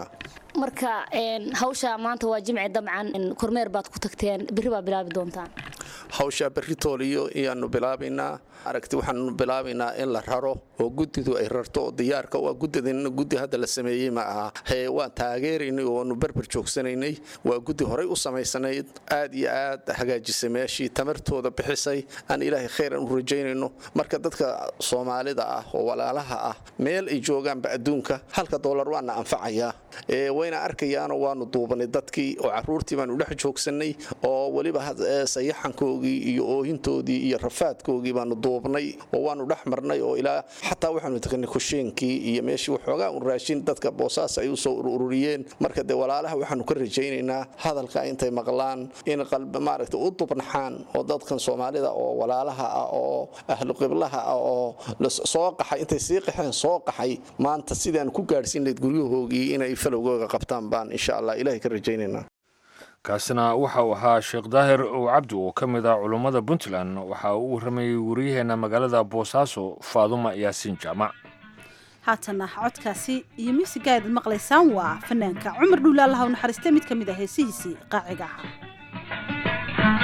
marka hawsha maanta waa jimci dabcan kormeer baad ku tagteen berri baa bilaabi doontaan hawshaa berri tooliyo iyaanu bilaabaynaa aragti waxaanu bilaabaynaa in la raro oo guddidu ay rarto oo diyaarka waa guddidinna guddi hadda la sameeyey ma aha hee waan taageeraynay oonu berber joogsanaynay waa guddi horay u samaysanayd aad iyo aad hagaajisay meeshii tamartooda bixisay aan ilaahay khayran u rajaynayno marka dadka soomaalida ah oo walaalaha ah meel ay joogaanba adduunka halka doolar waana anfacayaa wayna arkayaanoo waanu duubanay dadkii oo caruurtii baanu dhex joogsannay oo weliba sayaxankoogii iyo oohintoodii iyo rafaadkoogii baanu duubnay oo waanu dhex marnay oo ilaa xataa waxaanu tagnay kusheenkii iyo meeshii waxoogaa un raashin dadka boosaas ay usoo ururiyeen marka dee walaalaha waxaanu ka rajaynaynaa hadalka intay maqlaan in maaragta u dubnaxaan oo dadkan soomaalida oo walaalaha ah oo ahlu qiblaha ah oo soo qaxay intay sii qaxeen soo qaxay maanta sidaan ku gaadhsiin layd guryahoogii inay falowgooga qabtaan baan insha allah ilahay ka rajaynaynaa kaasina waxa uu ahaa sheekh daahir ow cabdi oo ka mid ah culummada puntland waxa uu u warramayey wariyaheenna magaalada boosaaso faaduma yaasiin jaamac haatana codkaasi iyo miisiga aad maqlaysaan waa fanaanka cumar dhuule allaha u naxariistay mid ka mid ah heesihiisii qaaciga ahaa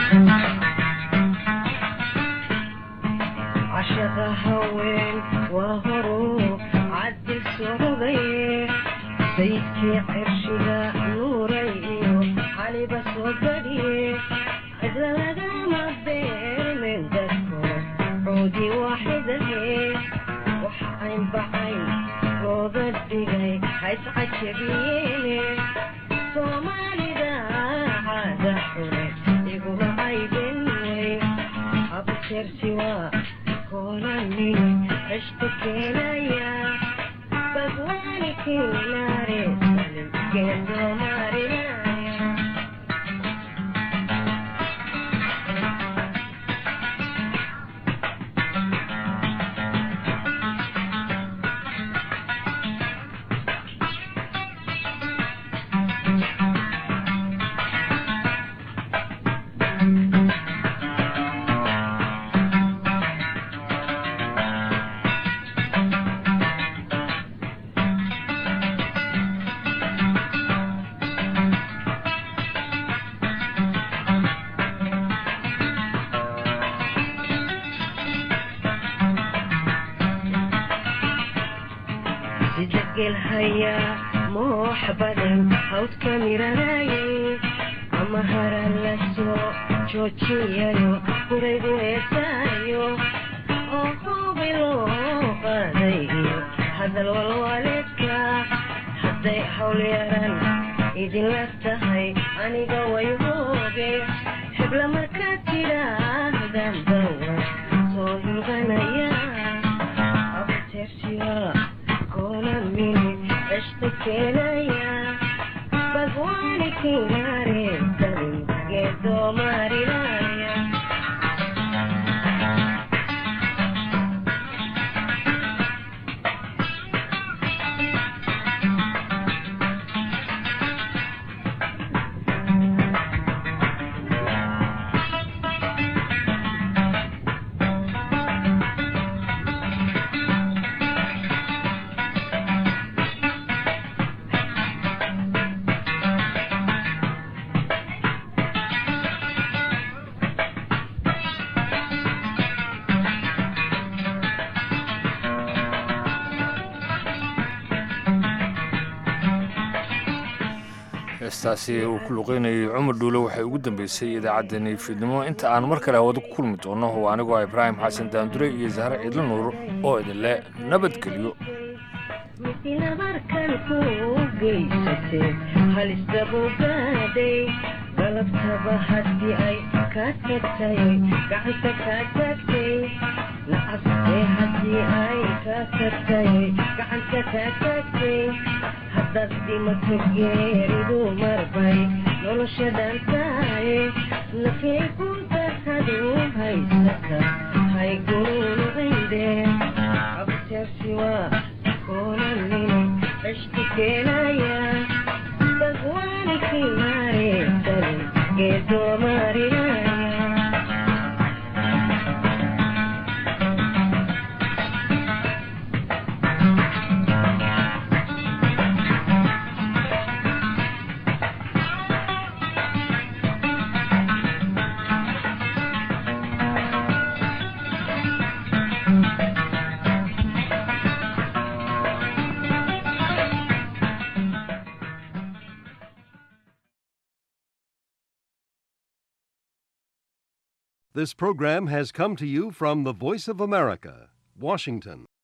cashaqa haween waa horu cadil socday saydkii cirshiga nuuray iyo caliba soo badhiye cidla lagama beermen dadko coodii waaxidahe waxa ayn bacayn looga dhigay hayscajabiyeene soomaalida caada xune iguma aydin wey abteersi waa koolani cishku keenaya bagwaani kinaare salim geendoomarinaya moox badan hawdka miranayay ama hara la soo joojiyayo guraygu heesaayo oo hubi loo qaaday iyo hadal walwaleedka hadday hawl yaran idinla tahay aniga way hooge hebla markaad tidhaahdan bawa soo hilqanaya abteersiya kolamini eshtakenaya bagwani kinare dalin geedo marinaya heestaasi uu ku luqeynayay cumar dhuule waxay ugu dambeysay idaacaddani fiidnimo inta aan mar kale hawada ku kulmi doono oo anigoo ibraahim xasan daandure iyo zahre ciidla nuur oo idinle nabadgelyo misilabarkan ku geysatee halisdabuu gaadhay galabtaba haddii ay kaa tagtay gacanta kaa tagtay nacastee haddii ay kaa tagtay gacanta kaa tagtay haddaad dhimato geeridu marbay noloshadan tahay nafay kuntasadu haysata hayguunu cindee abteersi waa kolanini eshtikenaya bagwani kimare dalin geedo marinaya This program has come to you from the Voice of America, Washington.